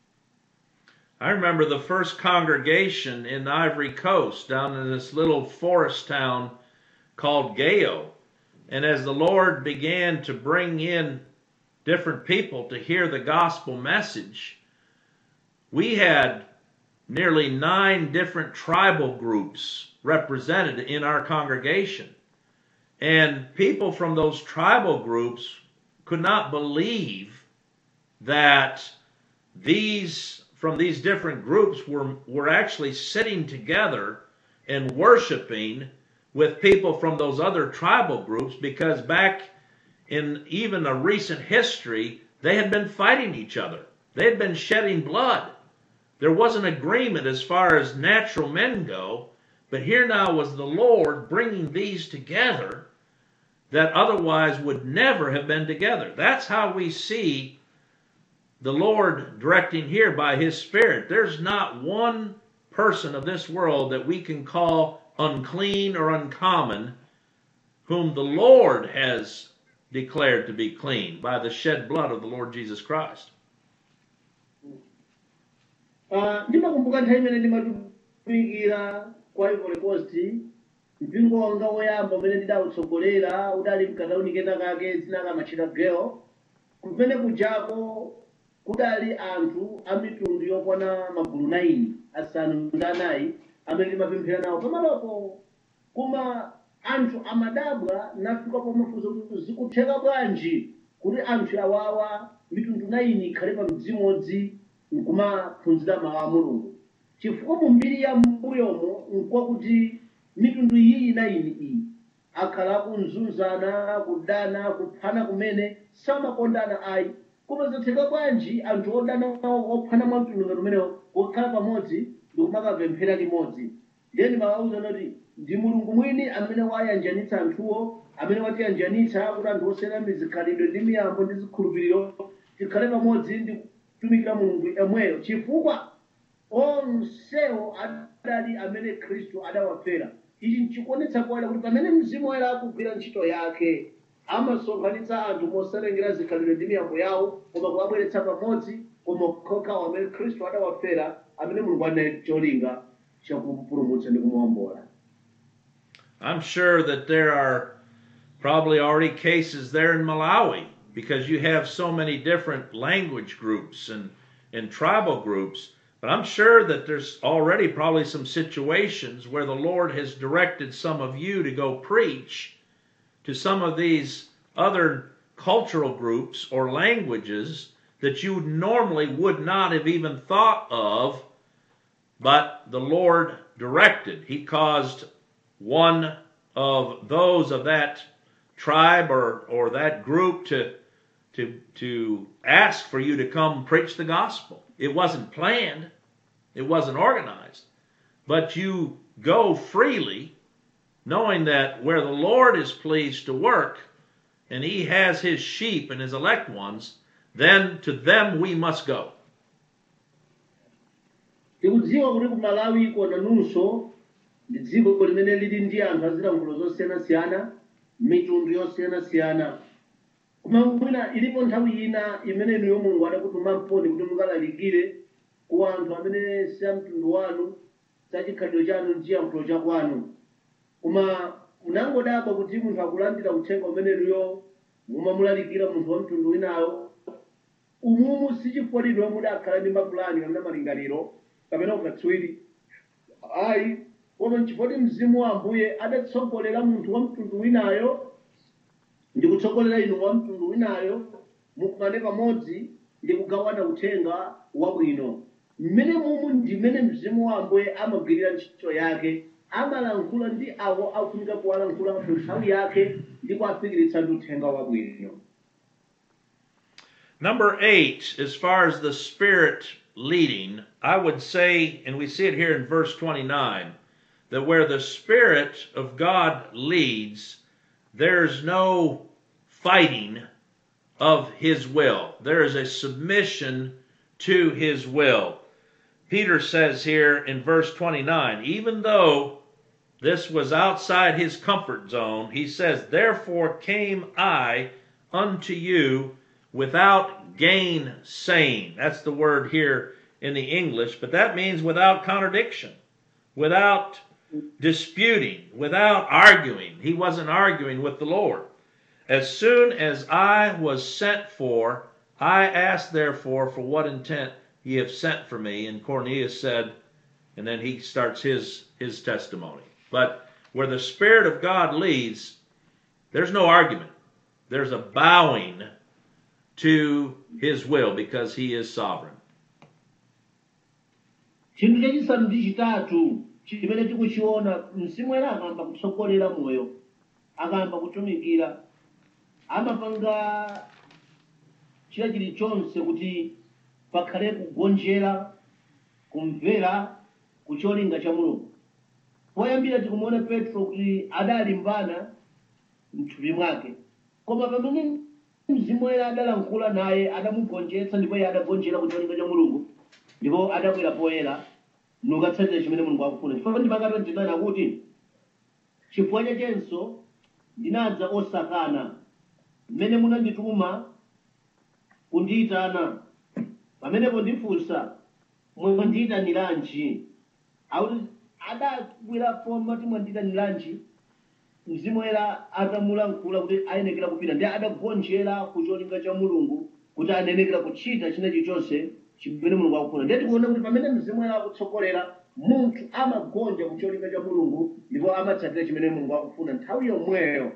I remember the first congregation in the Ivory Coast down in this little forest town called Gayo. And as the Lord began to bring in different people to hear the gospel message, we had nearly nine different tribal groups represented in our congregation. And people from those tribal groups could not believe that these from these different groups were were actually sitting together and worshiping with people from those other tribal groups because back in even a recent history they had been fighting each other they had been shedding blood there was an agreement as far as natural men go but here now was the lord bringing these together that otherwise would never have been together that's how we see the Lord directing here by His Spirit. There's not one person of this world that we can call unclean or uncommon whom the Lord has declared to be clean by the shed blood of the Lord Jesus Christ. Ah, ndimakumbuka nthawi imene ndimatumikira kwa ivory coast mpingo wanga woyamba umene ndidawutsogolera udali mkataunikena kake dzina kamachita girl kumene kujako kudali anthu a mitundu yokwana magulu 9 asanu ndi anayi amene ndimapemphera nawo pamalopo koma anthu amadabwa nafika pomafunsa kuti zikutheka bwanji kuti anthu awawa mitundu 9 ikhale pa mdzimodzi nkumaphunzira mawu a mulungu chifukwa mu mbiri ya mbuyomo nkwakuti mitundu iyi na iyi iyi akhala kunzunzana kudana kuphana kumene samakondana ayi koma zatheka bwanji anthu odana ophana mwa mtundu ngati umenewo kukhala pamodzi ndi kumakapemphera limodzi then mawauza noti ndi mulungu mwini amene wayanjanitsa anthuwo amene watiyanjanitsa kuti anthu osiyana mizikhalidwe ndi miyambo ndi zikhulupiriro tikhale pamodzi ndi kutumikira mulungu yemweyo chifukwa onsewo adali amene khristu adawafera ichi nchikuonetsa kuwala kuti pamene mzimu woyera akugwira ntchito yake amasonkhanitsa anthu mosalengera zikhalidwe ndi miyambo yawo koma kuwabweretsa pamodzi koma okhaokhawo amene khristu adawafera amene mulungu anaye cholinga chakupulumutsa ndi kumuwombola I'm sure that there are probably already cases there in Malawi because you have so many different language groups and, and tribal groups. But I'm sure that there's already probably some situations where the Lord has directed some of you to go preach to some of these other cultural groups or languages that you normally would not have even thought of, but the Lord directed. He caused one of those of that tribe or, or that group to, to, to ask for you to come preach the gospel. It wasn't planned, it wasn't organized, but you go freely knowing that where the Lord is pleased to work and he has his sheep and his elect ones, then to them we must go. tikudziwa kuti ku malawi kona nunso ndi dziko limene lili ndi anthu azilankhulo zosiyanasiyana mitundu yosiyanasiyana koma mwina ilipo nthawi ina imene inuyo mulungu adakutuma mponi kuti mukalalikire ku anthu amene si a mtundu wanu sachikhalidwe chanu ndi chiyankhulo chakwanu koma munangodabwa kuti munthu akulandira uthenga umene inuyo mumamulalikira munthu wa mtundu winayo umumu sichifukwa mudakhala ndi mapulani kapena malingaliro kapena ukatswiri ayi koma nchifukwa mzimu wa ambuye adatsogolera munthu wa mtundu winayo ndi kutsogolera inu wa mtundu winayo mukumane pamodzi ndi kugawana uthenga wabwino mmene mumu ndimene mzimu wa ambuye amagwirira ntchito yake amalankhula ndi awo akufunika kuwalankhula mu nthawi yake ndi kuwafikiritsa ndi uthenga wabwino Number eight, as far as the Spirit leading, I would say, and we see it here in verse 29, that where the Spirit of God leads, there's no fighting of His will. There is a submission to His will. Peter says here in verse 29, even though this was outside his comfort zone, he says, Therefore came I unto you without gainsaying. That's the word here in the English, but that means without contradiction, without disputing, without arguing. He wasn't arguing with the Lord. As soon as I was sent for, I asked therefore for what intent ye have sent for me. And Cornelius said, and then he starts his his testimony. But where the Spirit of God leads, there's no argument. There's a bowing to his will because he is sovereign. chinthu chachisanu ndi chitatu chimene tikuchiona mzimu woyera akayamba kutsogolera moyo akayamba kutumikira amapanga china chilichonse kuti pakhale kugonjera kumvera ku cholinga cha mulungu poyambira tikumuona petro kuti adalimbana mthupi mwake koma pamene mzimu woyera adalankhula naye adamugonjetsa ndipo iye adagonjera ku cholinga cha mulungu ndipo adakwera poyera nukatsatira chimene mulungu akufuna chifukwa ndipakata ndinena kuti chifukwa chachenso ndinadza osakana mmene munandituma kundiyitana pamenepo ndifunsa mwandiyitaniranji akuti adakwera foma ti mwandiyitaniranji mzimu woyera atamulankhula kuti ayenekera kupita ndi adagonjera ku cholinga cha mulungu kuti anenekera kuchita china chilichonse chimene mulungu akufuna ndiye tikuona kuti pamene mzimu woyera akutsogolera munthu amagonja ku cholinga cha mulungu ndipo amatsatira chimene mulungu akufuna nthawi yomweyo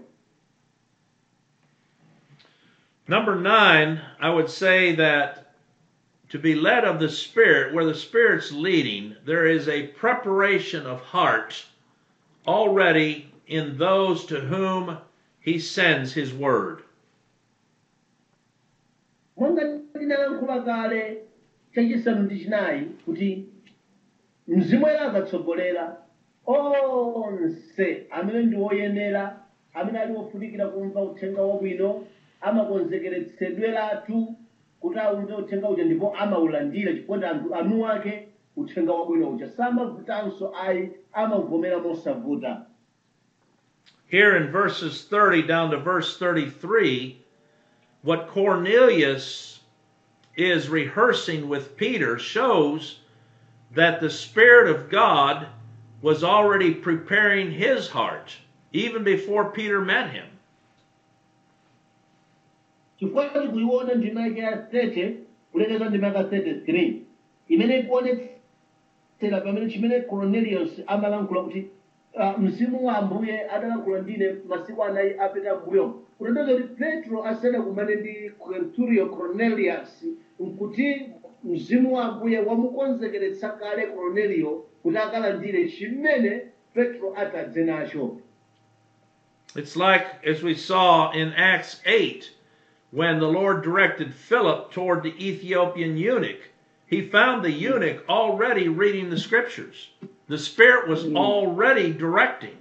Number nine, I would say that to be led of the Spirit, where the Spirit's leading, there is a preparation of heart already in those to whom He sends His word. monga ndinayankhula kale chachisanu ndi chinayi kuti mzimu woyera akatsogolera onse amene ndi woyenera amene ali wofunikira kumva uthenga wabwino amakonzekeretsedweratu kuti aumve uthenga uja ndipo amaulandira chifukwa anthu anu ake uthenga wabwino uja samavutanso ayi amavomera mosavuta Here in verses 30 down to verse 33, what Cornelius is rehearsing with Peter shows that the Spirit of God was already preparing his heart even before Peter met him. chifukwa tikuiona ndima yake ya 30 kulekeza ndima yake ya 33 imene ikuonetsera pamene chimene cornelius amalankhula kuti ah, mzimu wa ambuye adalankhula ndine masiku anayi apita mbuyo kutanthauza kuti petro asanakumane ndi quinturio cornelius nkuti mzimu wa ambuye wamukonzekeretsa kale cornelio kuti akalandire chimene petro atadze nacho It's like, as we saw in Acts 8, when the Lord directed Philip toward the Ethiopian eunuch. He found the eunuch already reading the scriptures. The Spirit was already directing.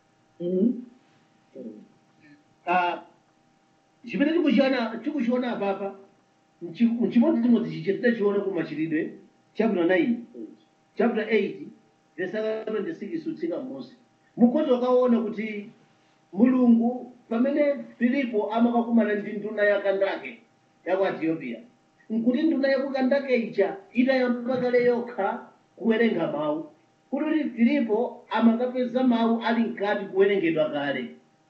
Ah, chimene tikuchiona tikuchiona apapa mchi- mchimodzimodzi chichitita chione ku machitidwe chapter 9 chapter 8 verse 26 utsika mmosi mukhoza ukaona kuti mulungu pamene filipo amakakumana ndi nduna ya kandake ya ku ethiopia nkuti nduna ya ku kandake ija idayamba kale yokha kuwerenga mawu kuti filipo amakapeza mawu ali mkati kuwerengedwa kale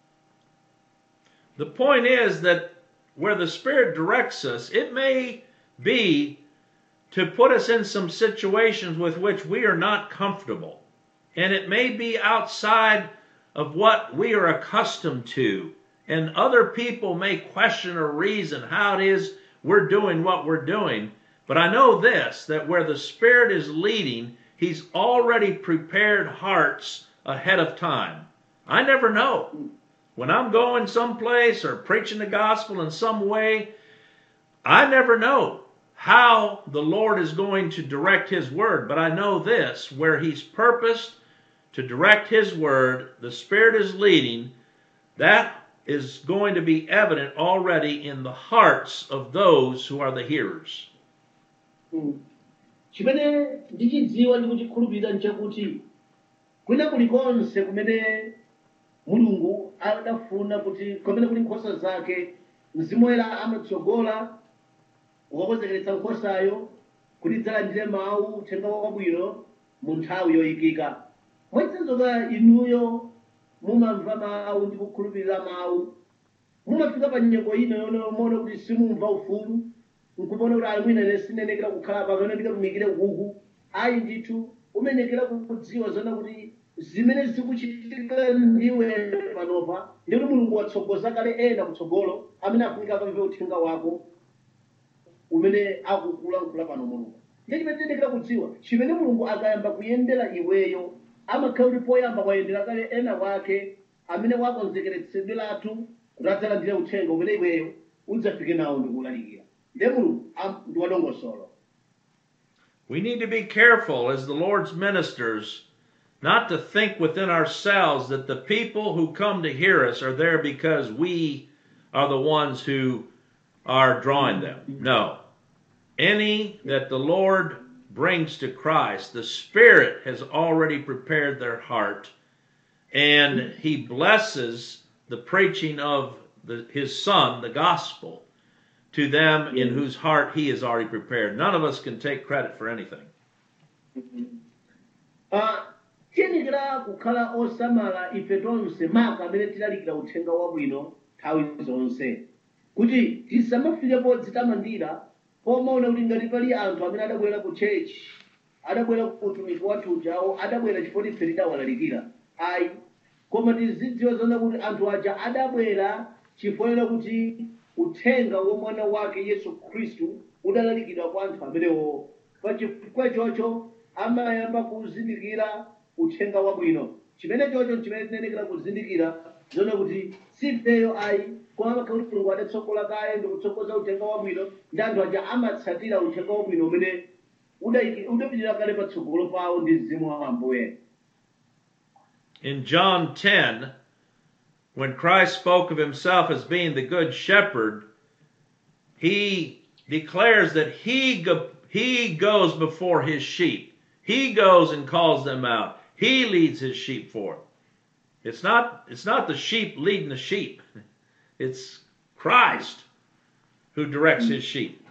The point is that where the Spirit directs us, it may be to put us in some situations with which we are not comfortable. And it may be outside of what we are accustomed to. And other people may question or reason how it is we're doing what we're doing. But I know this that where the Spirit is leading, He's already prepared hearts ahead of time. I never know. When I'm going someplace or preaching the gospel in some way, I never know how the Lord is going to direct His word, but I know this where He's purposed to direct His word, the Spirit is leading, that is going to be evident already in the hearts of those who are the hearers. chimene ndichidziwa ndi kuchikhulupirira nchakuti kwina kulikonse kumene mulungu adafuna kuti kumene kuli nkhosa zake mzimu woyera amatsogola ukakonzekeretsa nkhosayo kuti idzalandire mawu uthenga wabwino mu nthawi yoyikika mwachitsanzo inuyo mumamva mawu ndi kukhulupirira mawu mumafika pa nyengo ino yone mona kuti simumva ufulu nkupona kuti ali mwina sinenekera kukhala pa pamene ndikatumikire kuku ayi ndithu umenekera kudziwa zona kuti zimene zikuchitika ndiwe panopa ndikuti mulungu watsogoza kale ena kutsogolo amene afunika akamve uthenga wako umene akukulankhula pano mulungu ndiye chimene tiyendekera kudziwa chimene mulungu akayamba kuyendera iweyo amakhala kuti poyamba kwayendera kale ena wake amene wakonzekeretsedweratu kuti adzalandire uthenga umene iweyo udzafike nawo ndikuwulalikira ndiye mulungu am- ndi wadongosolo We need to be careful as the Lord's ministers not to think within ourselves that the people who come to hear us are there because we are the ones who are drawing them. No. Any that the Lord brings to Christ, the Spirit has already prepared their heart, and He blesses the preaching of the, His Son, the gospel, to them in whose heart He has already prepared. None of us can take credit for anything. Ah, tiyenekera kukhala osamala ife tonse maka amene tilalikira uthenga wabwino nthawi zonse kuti tisamafike podzitamandira pomaona kuti ngati pali anthu amene adabwera ku chechi adabwera ku utumiki wathu ujawo adabwera chifukwa ife tidawalalikira ayi koma tizidziwa zona kuti anthu aja adabwera chifukwa kuti uthenga wa mwana wake yesu khristu udalalikidwa kwa anthu amenewo pachifukwa chocho amayamba kuzindikira uthenga wabwino chimene chocho chimene tinenekera kuzindikira zona kuti sifeyo ayi koma kuti mulungu adatsogola kale ndikutsogoza uthenga wabwino ndi anthu aja amatsatira uthenga wabwino umene udayiki- udapitirira kale patsogolo pawo ndi mzimu wa ambuye In John 10, when Christ spoke of himself as being the good shepherd, he declares that he, go, he goes before his sheep. He goes and calls them out. He leads his sheep forth. It's not, it's not the sheep leading the sheep. It's Christ who directs his sheep.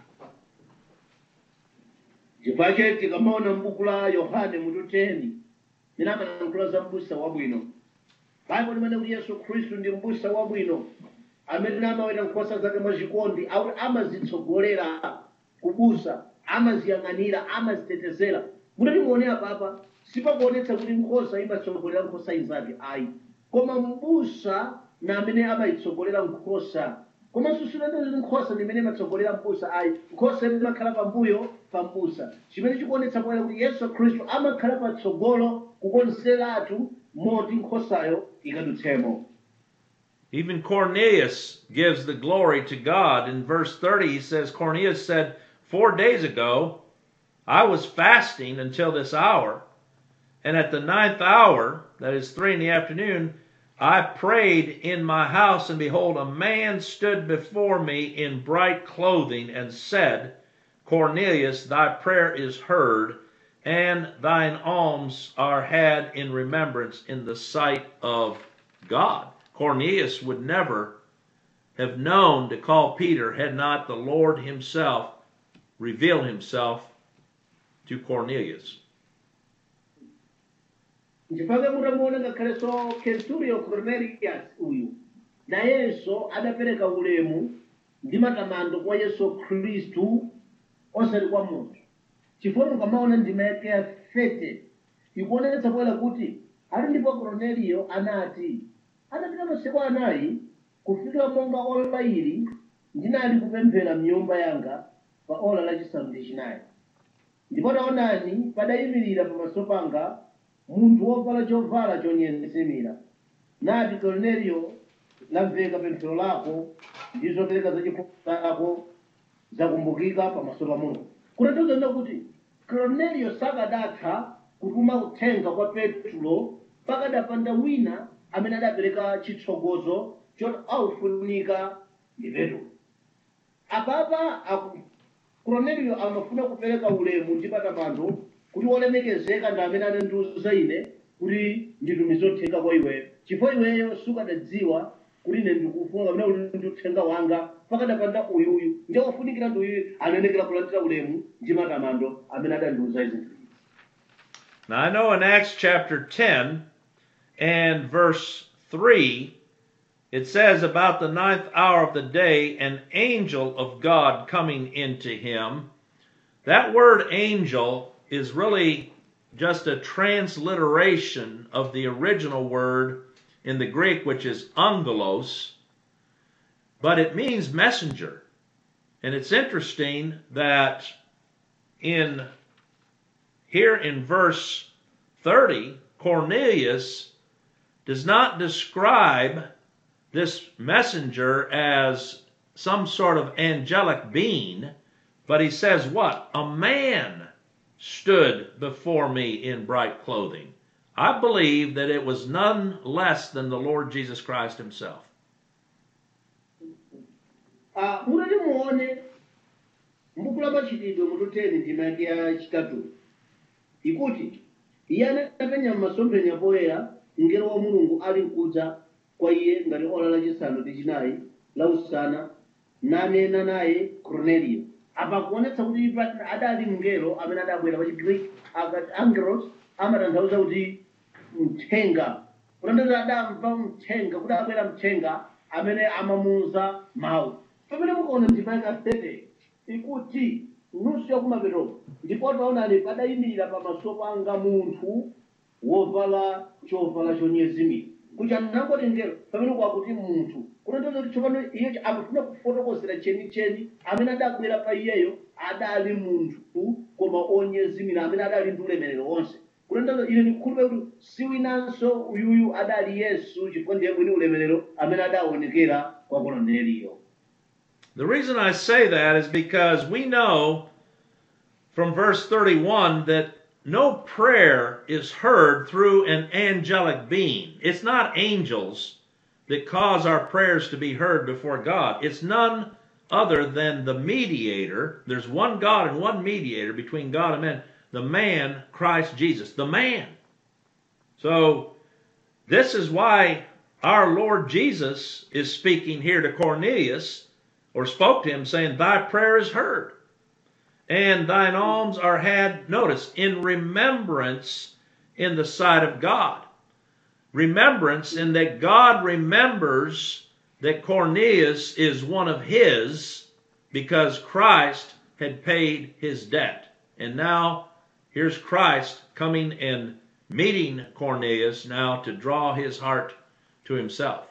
chifukwa tikamaona m'buku la yohane mutu 10 mene amalankhula za m'busa wabwino baibulo limene kuti yesu khristu ndi m'busa wabwino amene amaweta nkhosa zake mwachikondi akuti amazitsogolera kubusa amaziyang'anira amazitetezera mutati muone apapa sipakuonetsa kuti nkhosa imatsogolera nkhosa inzake ayi koma m'busa na amene amayitsogolera nkhosa koma susunende kuti nkhosa ndi imene imatsogolera mbusa ayi nkhosa imakhala pambuyo pa mbusa chimene chikuonetsa poyera kuti yesu khristu amakhala patsogolo kukonzeratu moti nkhosayo ikadutsemo Even Cornelius gives the glory to God. In verse 30, he says, Cornelius said, Four days ago, I was fasting until this hour, and at the ninth hour, that is three in the afternoon, I prayed in my house, and behold, a man stood before me in bright clothing and said, Cornelius, thy prayer is heard, and thine alms are had in remembrance in the sight of God. Cornelius would never have known to call Peter had not the Lord himself revealed himself to Cornelius. nchifukwa mutamuona ngakhalenso kenturio cornelius uyu nayenso adapereka ulemu ndi matamando kwa yesu khristu osati kwa munthu chifukwa mukamaona ndima yake ya fete ikuonetsa poyera kuti ali ndipo korneliyo anati adapita masiku anayi kufika monga ola ili ndinali kupemphera mnyumba yanga pa ola lachisanu ndi chinayi ndipo taonani padayimirira pamaso panga munthu wovala chovala chonyesimira nati korneliyo lamveka pemphero lako ndi zopereka zachifundo zako zakumbukika pamaso pa mulungu kutanthauza kuti korneliyo sakadatha kutuma uthenga kwa petro pakadapanda wina amene adapereka chitsogozo choti aufunika ndi petro apapa aku- korneliyo amafuna kupereka ulemu ndi matamando kuti wolemekezeka ndi amene anandiuza ine kuti nditumize uthenga kwa iweyo chifukwa iweyo sukadadziwa kuti ine ndikufuna kapena kuti ndi uthenga wanga pakadapanda uyuyu ndi ofunikira ndi uyuyu anayenekera kulandira ulemu ndi matamando amene adandiuza izi Now I know in Acts chapter 10 and verse 3, it says about the ninth hour of the day, an angel of God coming into him. That word angel is really just a transliteration of the original word in the Greek, which is angelos, but it means messenger. And it's interesting that in here in verse 30, Cornelius does not describe this messenger as some sort of angelic being, but he says, What? A man stood before me in bright clothing. I believe that it was none less than the Lord Jesus Christ himself. Ah, mutati muone m'buku la machitidwe mututeni ndima yake ya chitatu ikuti iye anapenya m'masomphenya poyera mngelo wa mulungu ali mkudza kwa iye ngati ola lachisanu ndi chinayi la usana nanena naye cornelio apa kuonetsa kuti pa- adali mngelo amene adabwera pa chigreek akati angelos amatanthauza kuti mthenga kutanthauza adamva mthenga kuti abwera mthenga amene amamuuza mawu pamene mukaona ndima yakafete ikuti nusu yakumapeto ndipo taonani padayimirira pamaso panga munthu wovala chovala chonyezimira kuti anangoti ngelo pamene kwakuti munthu kunatoza kuti tsopano iye akufuna kufotokozera chenicheni amene adabwera pa iyeyo adali munthu koma onyezimira amene adali ndi ulemerero wonse kunatoza ine ndikukhulupirira kuti si winanso uyuyu adali yesu chifukwa ndiye mwini ulemerero amene adaonekera kwa koloneliyo The reason I say that is because we know from verse 31 that no prayer is heard through an angelic being. It's not angels that cause our prayers to be heard before God. It's none other than the mediator. There's one God and one mediator between God and man, the man, Christ Jesus, the man. So, this is why our Lord Jesus is speaking here to Cornelius, or spoke to him, saying, Thy prayer is heard, and thine alms are had, notice, in remembrance in the sight of God. Remembrance in that God remembers that Cornelius is one of his because Christ had paid his debt. And now here's Christ coming and meeting Cornelius now to draw his heart to himself.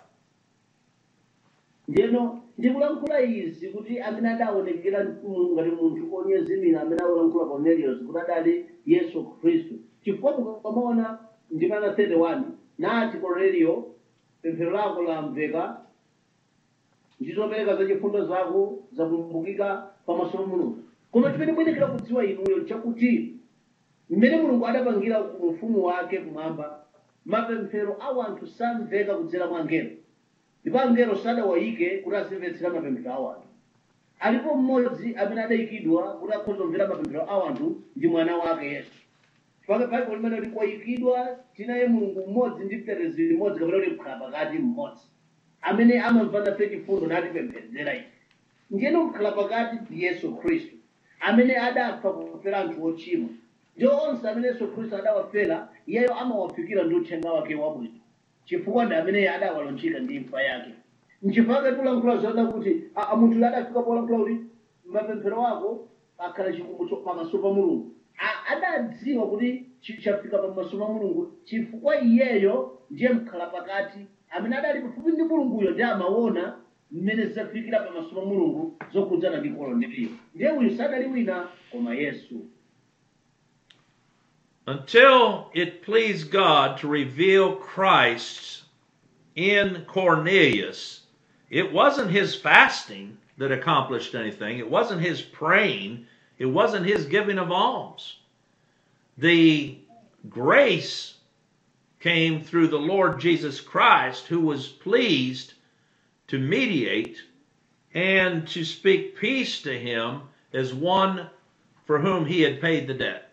ndiyeno ndikulankhula izi kuti amene adaonekera mu- ngati munthu onyezimira amene akulankhula cornelius kuti adali yesu khristu chifukwa mukamaona ndimana 31 nati cornelio pemphero lako lamveka ndizopereka za chifundo zako zakumbukika pamaso pa mulungu koma chimene muyenekera kudziwa inuyo chakuti mmene mulungu adapangira ufumu wake kumwamba mapemphero a anthu samveka kudzera mwa angelo ndipo angelo sadawayike kuti azimvetsera mapemphero a anthu alipo mmodzi amene adayikidwa kuti akhoza kumvera mapemphero a anthu ndi mwana wake yesu pake baibulo limene likwayikidwa tinaye mulungu mmodzi ndi mtetezi mmodzi kapena kuti mkhala pakati mmodzi amene amamva nafe chifundo natipembedzera ife ndiyeno mkhala pakati ndi yesu khristu amene adafa kufera anthu ochimwa ndiwo onse amene yesu khristu adawafera iyeyo amawafikira ndi uthenga wake wabwino chifukwa ndi amene adawalonjika ndi imfa yake nchifukwa tulankhula zoona kuti a- a- munthu adafika polankhula kuti mapemphero ako akhala chikumbutso pamaso pa mulungu A- adadziwa kuti chi- chafika pamaso pa mulungu chifukwa iyeyo ndiye mkhala pakati amene adali pafupi ndi mulunguyo ndi amaona mmene zafikira pamaso pa mulungu zokhudzana ndi koloneliyo ndiye uyu sadali wina koma yesu Until it pleased God to reveal Christ in Cornelius, it wasn't his fasting that accomplished anything. It wasn't his praying. It wasn't his giving of alms. The grace came through the Lord Jesus Christ, who was pleased to mediate and to speak peace to him as one for whom he had paid the debt.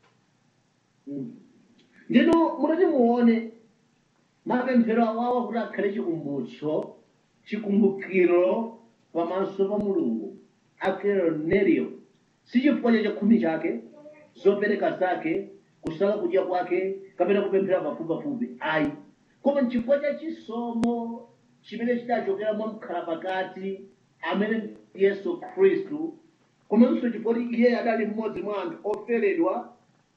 ndino mutati muone mapemphero awawa kuti akhale chikumbutso chikumbukiro pamaso pa mulungu a cornelio si chifukwa cha chakhumi chake zopereka zake kusala kudya kwake kapena kupemphera pafupipafupi ayi koma nchifukwa cha chisomo chimene chidachokera mwa mkhala pakati amene ndi yesu khristu komanso chifukwa kuti iye adali mmodzi mwa anthu oferedwa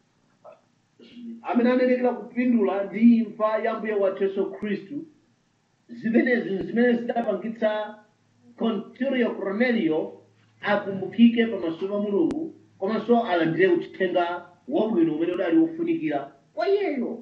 amene anenekera kupindula ndi imfa ya mbuye wathu yesu khristu zimenezi zimene zidapangitsa Cornelio cornelio akumbukike pamaso pa mulungu komanso alandire uthenga wabwino umene udali wofunikira kwa iyeyo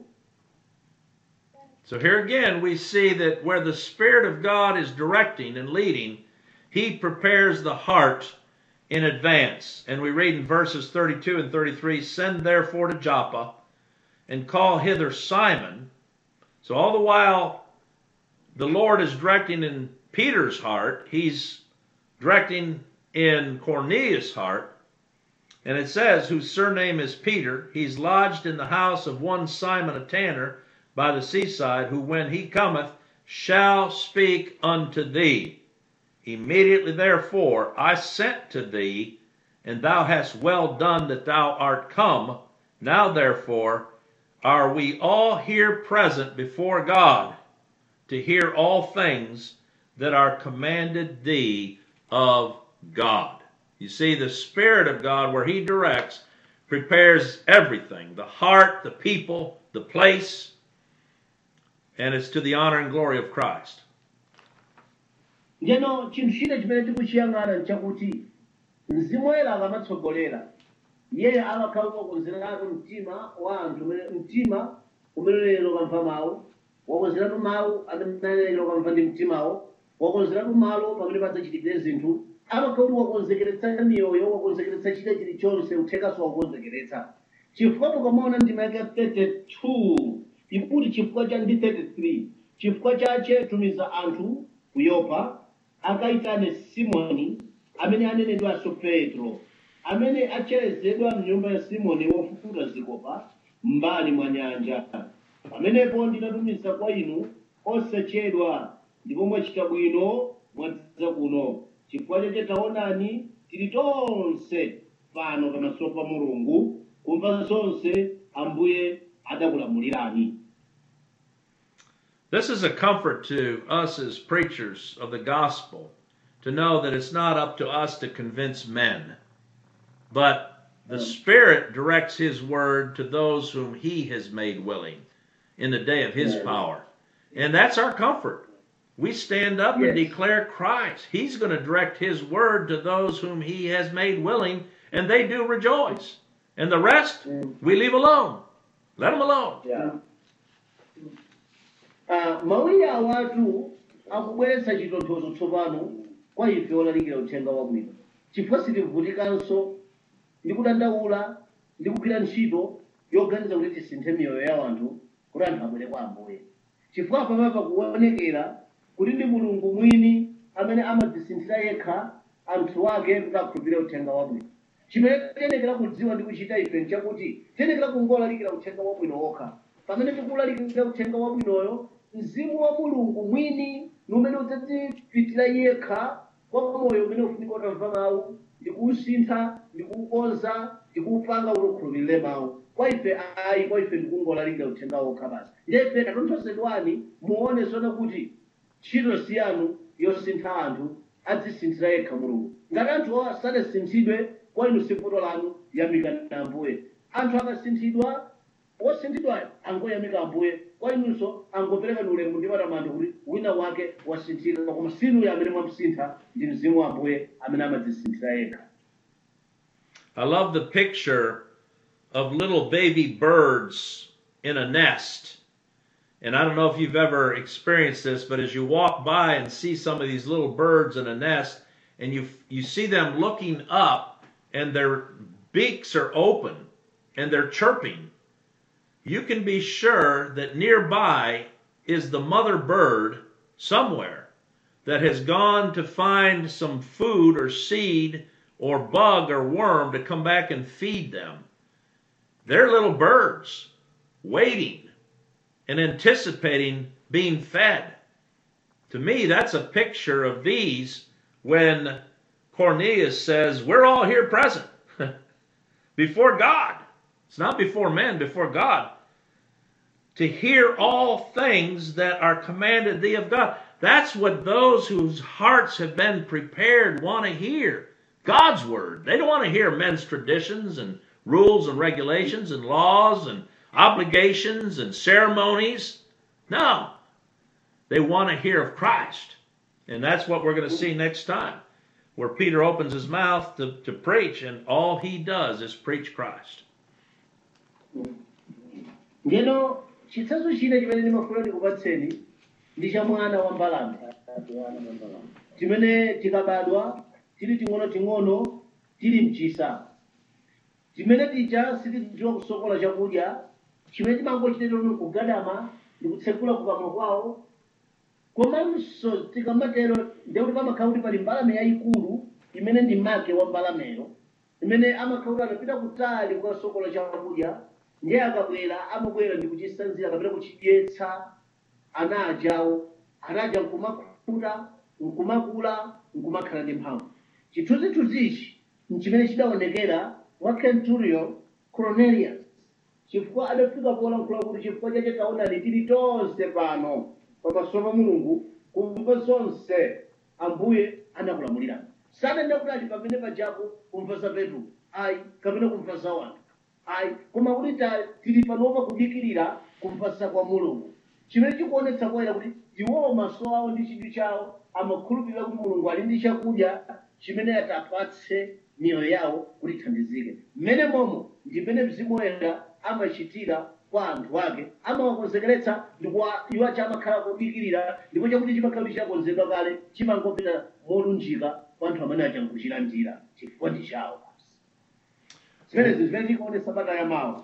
So here again, we see that where the Spirit of God is directing and leading, He prepares the heart in advance. And we read in verses 32 and 33 Send therefore to Joppa and call hither Simon. So all the while the Lord is directing in Peter's heart, He's directing in Cornelius' heart. And it says, whose surname is Peter, he's lodged in the house of one Simon a tanner by the seaside, who when he cometh shall speak unto thee. Immediately therefore I sent to thee, and thou hast well done that thou art come. Now therefore are we all here present before God to hear all things that are commanded thee of God. You see, the Spirit of God, where He directs, prepares everything the heart, the people, the place. and it's to the honor and glory of Christ. njeno chinthu china chimene tikuchiyang'ana nchakuti mzimu woyera akamatsogolera iyeyo amakhala wakonzeratu mtima wa anthu umene- mtima umene lero ukamva mawu wakonzeratu mawu amene lero ukamva ndi mtimawo wakonzeratu malo pamene padzachitikire zinthu amakhala kuti wakonzekeretsa miyoyo wakonzekeretsa chida chilichonse uthengaso wakonzekeretsa chifukwa mukamaona ndima yake 32 ikuti chifukwa cha ndi 33 chifukwa chache tumiza anthu ku yopa akayitane simoni amene anenedwanso petro amene acherezedwa mnyumba ya simoni wofukuta zikopa m'mbali mwa nyanja pamenepo ndinatumiza kwa inu osachedwa ndipo mwachita bwino mwadza kuno chifukwa chache taonani tili tonse pano pamaso pa mulungu kumva zonse ambuye adakulamulirani This is a comfort to us as preachers of the gospel to know that it's not up to us to convince men, but the Spirit directs His word to those whom He has made willing in the day of His Yes. power. And that's our comfort. We stand up and Yes. declare Christ. He's going to direct His word to those whom He has made willing, and they do rejoice. And the rest, Mm. we leave alone. Let them alone. Yeah. Uh, mawuyi awatu akubweretsa chitonthozo tsopano kwa ife olalikira uthenga wabwino chifukwa sitivutikanso ndi kudandaula ndi kugwira ntchito yoganiza kuti tisinthe miyoyo ya anthu kuti anthu abwere kwa ambuye chifukwa pamapa kuonekera kuti ndi mulungu mwini amene amadzisinthira yekha anthu ake kuti akhulupirire uthenga wabwino chimene tiyenekera kudziwa ndi kuchita ife nchakuti tiyenekera kungolalikira uthenga wabwino wokha pamene tikulalikira uthenga wabwinoyo mzimu wa mulungu mwini ni umene udzadzipitira yekha kwa moyo umene ufunika utamva mawu ndi kuwusintha ndi kuwukonza ndi kuwupanga kuti ukhulupirire mawu kwa ife ayi kwa ife ndikungolalikira uthenga wokha basi ndefe katonthozedwani muone zona kuti ntchito si yanu yosintha anthu adzisinthira yekha mulungu ngati anthu sadasinthidwe kwa inu si vuto lanu yamikani ambuye anthu akasinthidwa wosinthidwayo angoyamika ambuye kwa inunso angoperekani ulemu ndi matamando kuti wina wake wasinthika koma sinuyo amene mwamsintha ndi mzimu wa ambuye amene amadzisinthira yekha I love the picture of little baby birds in a nest. And I don't know if you've ever experienced this, but as you walk by and see some of these little birds in a nest, and you you see them looking up, and their beaks are open, and they're chirping, you can be sure that nearby is the mother bird somewhere that has gone to find some food or seed or bug or worm to come back and feed them. They're little birds waiting and anticipating being fed. To me, that's a picture of these when Cornelius says, We're all here present before God. It's not before men, before God. To hear all things that are commanded thee of God. That's what those whose hearts have been prepared want to hear. God's word. They don't want to hear men's traditions and rules and regulations and laws and obligations and ceremonies. No. They want to hear of Christ. And that's what we're going to see next time, where Peter opens his mouth to, to preach, and all he does is preach Christ. ndeno chitsanzo china chimene ndimafuna ndikupatseni ndi cha mwana wa mbalame chimene chikabadwa tili ting'onoting'ono tili mchisa chimene tija sitidziwa kusokola chakudya chimene timangochitira kugadama ndi kutsekula kukamwa kwawo komanso tikamatero ndekuti pamakhala kuti pali mbalame yayikulu imene ndi make wa mbalameyo imene amakhala kuti anapita kutali kukasokola chakudya ndiye akabwera amabwera ndi kuchisanzira kapena kuchidyetsa ana ajawo ana aja nkumakhuta nkumakula nkumakhala ndi mphamvu chithunzithunzichi nchimene chidaonekera wa centurion cornelius chifukwa adafika polankhula kuti chifukwa chache taonani tili tonse pano pamaso pa mulungu kumva zonse ambuye anakulamulirani sadanena kuti ali pamene pajapo kumva za petro ayi kapena kumva za wanthu ayi koma kuti ta- tili panopa kudikirira kumva za kwa mulungu chimene chikuonetsa poyera kuti iwowo maso awo ndi chidwi chawo amakhulupirira kuti mulungu ali ndi chakudya chimene atapatse miyoyo yawo kuti ithandizike mmene momo ndi mmene mzimu woyera amachitira kwa anthu ake amawakonzekeretsa ndipo iwo chamakhala kodikirira ndipo chakuti chimakhala kuti chakonzedwa kale chimangopita molunjika kwa anthu amene achangochilandira chifukwa ndi chawo zimenezi zimene tikuonesa bata ya mawa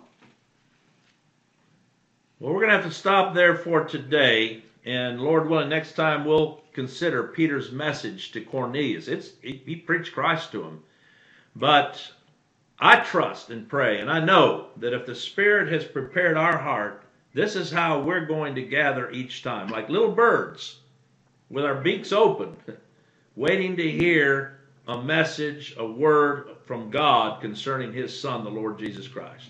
Well, we're going to have to stop there for today. And Lord willing, next time we'll consider Peter's message to Cornelius. It's he, he preached Christ to him. But I trust and pray, and I know that if the Spirit has prepared our heart, this is how we're going to gather each time, like little birds with our beaks open, waiting to hear a message, a word from God concerning His Son, the Lord Jesus Christ.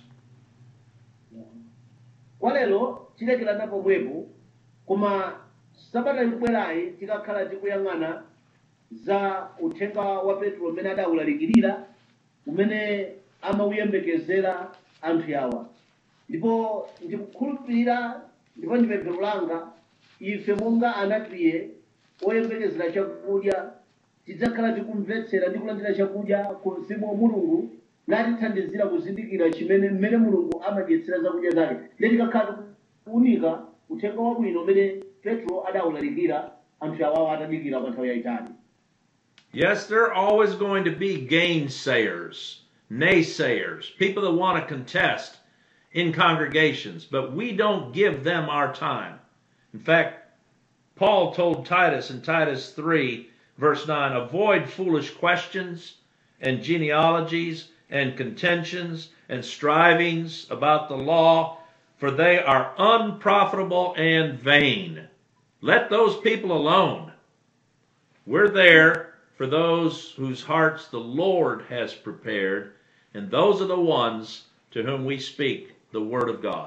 kwa lero tilekera pomwepo koma sabata ikubwerayi tikakhala tikuyang'ana za uthenga wa petro umene adawulalikirira umene amauyembekezera anthu awa ndipo ndikukhulupirira ndipo ndipemphero langa ife monga anakriye oyembekezera chakudya tidzakhala tikumvetsera ndi kulandira chakudya ku mzimu wa mulungu natithandizira kuzindikira chimene mmene mulungu amadyetsera zakudya zake ndiye tikakhala tikuunika uthenga wabwino umene petro adawulalikira anthu awawo atadikira kwa nthawi yayitali Yes, there are always going to be gainsayers, naysayers, people that want to contest in congregations, but we don't give them our time. In fact, Paul told Titus in Titus 3, verse 9, avoid foolish questions and genealogies and contentions and strivings about the law, for they are unprofitable and vain. Let those people alone. We're there for those whose hearts the Lord has prepared, and those are the ones to whom we speak the Word of God.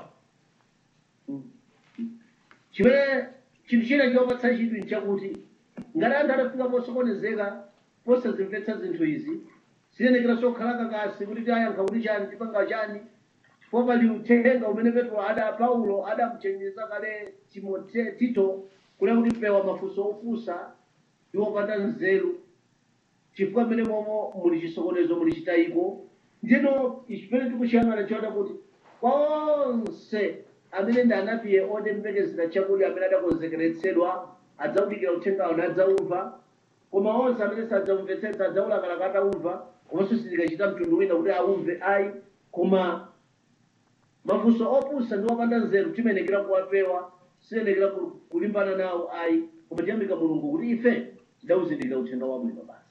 chimene chinthu china chopatsa chidwi nchakuti ngati anthu adafika posokonezeka posazimvetsa zinthu izi siyenekera sokhala kakasi kuti tiyankha kuti chani tipanga chani chifukwa pali uthenga umene petro ada paulo adamuchenjeza kale timote tito kuti kuti pewa mafunso ofunsa ndi opanda nzeru chifukwa mmene momo muli chisokonezo muli chitayiko ndino chimene tikuchiyang'ana choda kuti kwa onse amene ndi anapiye otembekezera chakudya amene adakonzekeretsedwa adzawudikira uthengawo nadzawumva koma onse amene sadzamvetsetsa adzawulakalaka atawumva komanso sitikachita mtundu wina kuti awumve ayi koma mafunso opusa ndi opanda nzeru timenekera kuwapewa siyenekera ku- kulimbana nawo ayi koma tiyamika mulungu kuti ife tidawuzindikira uthenga wabwino basi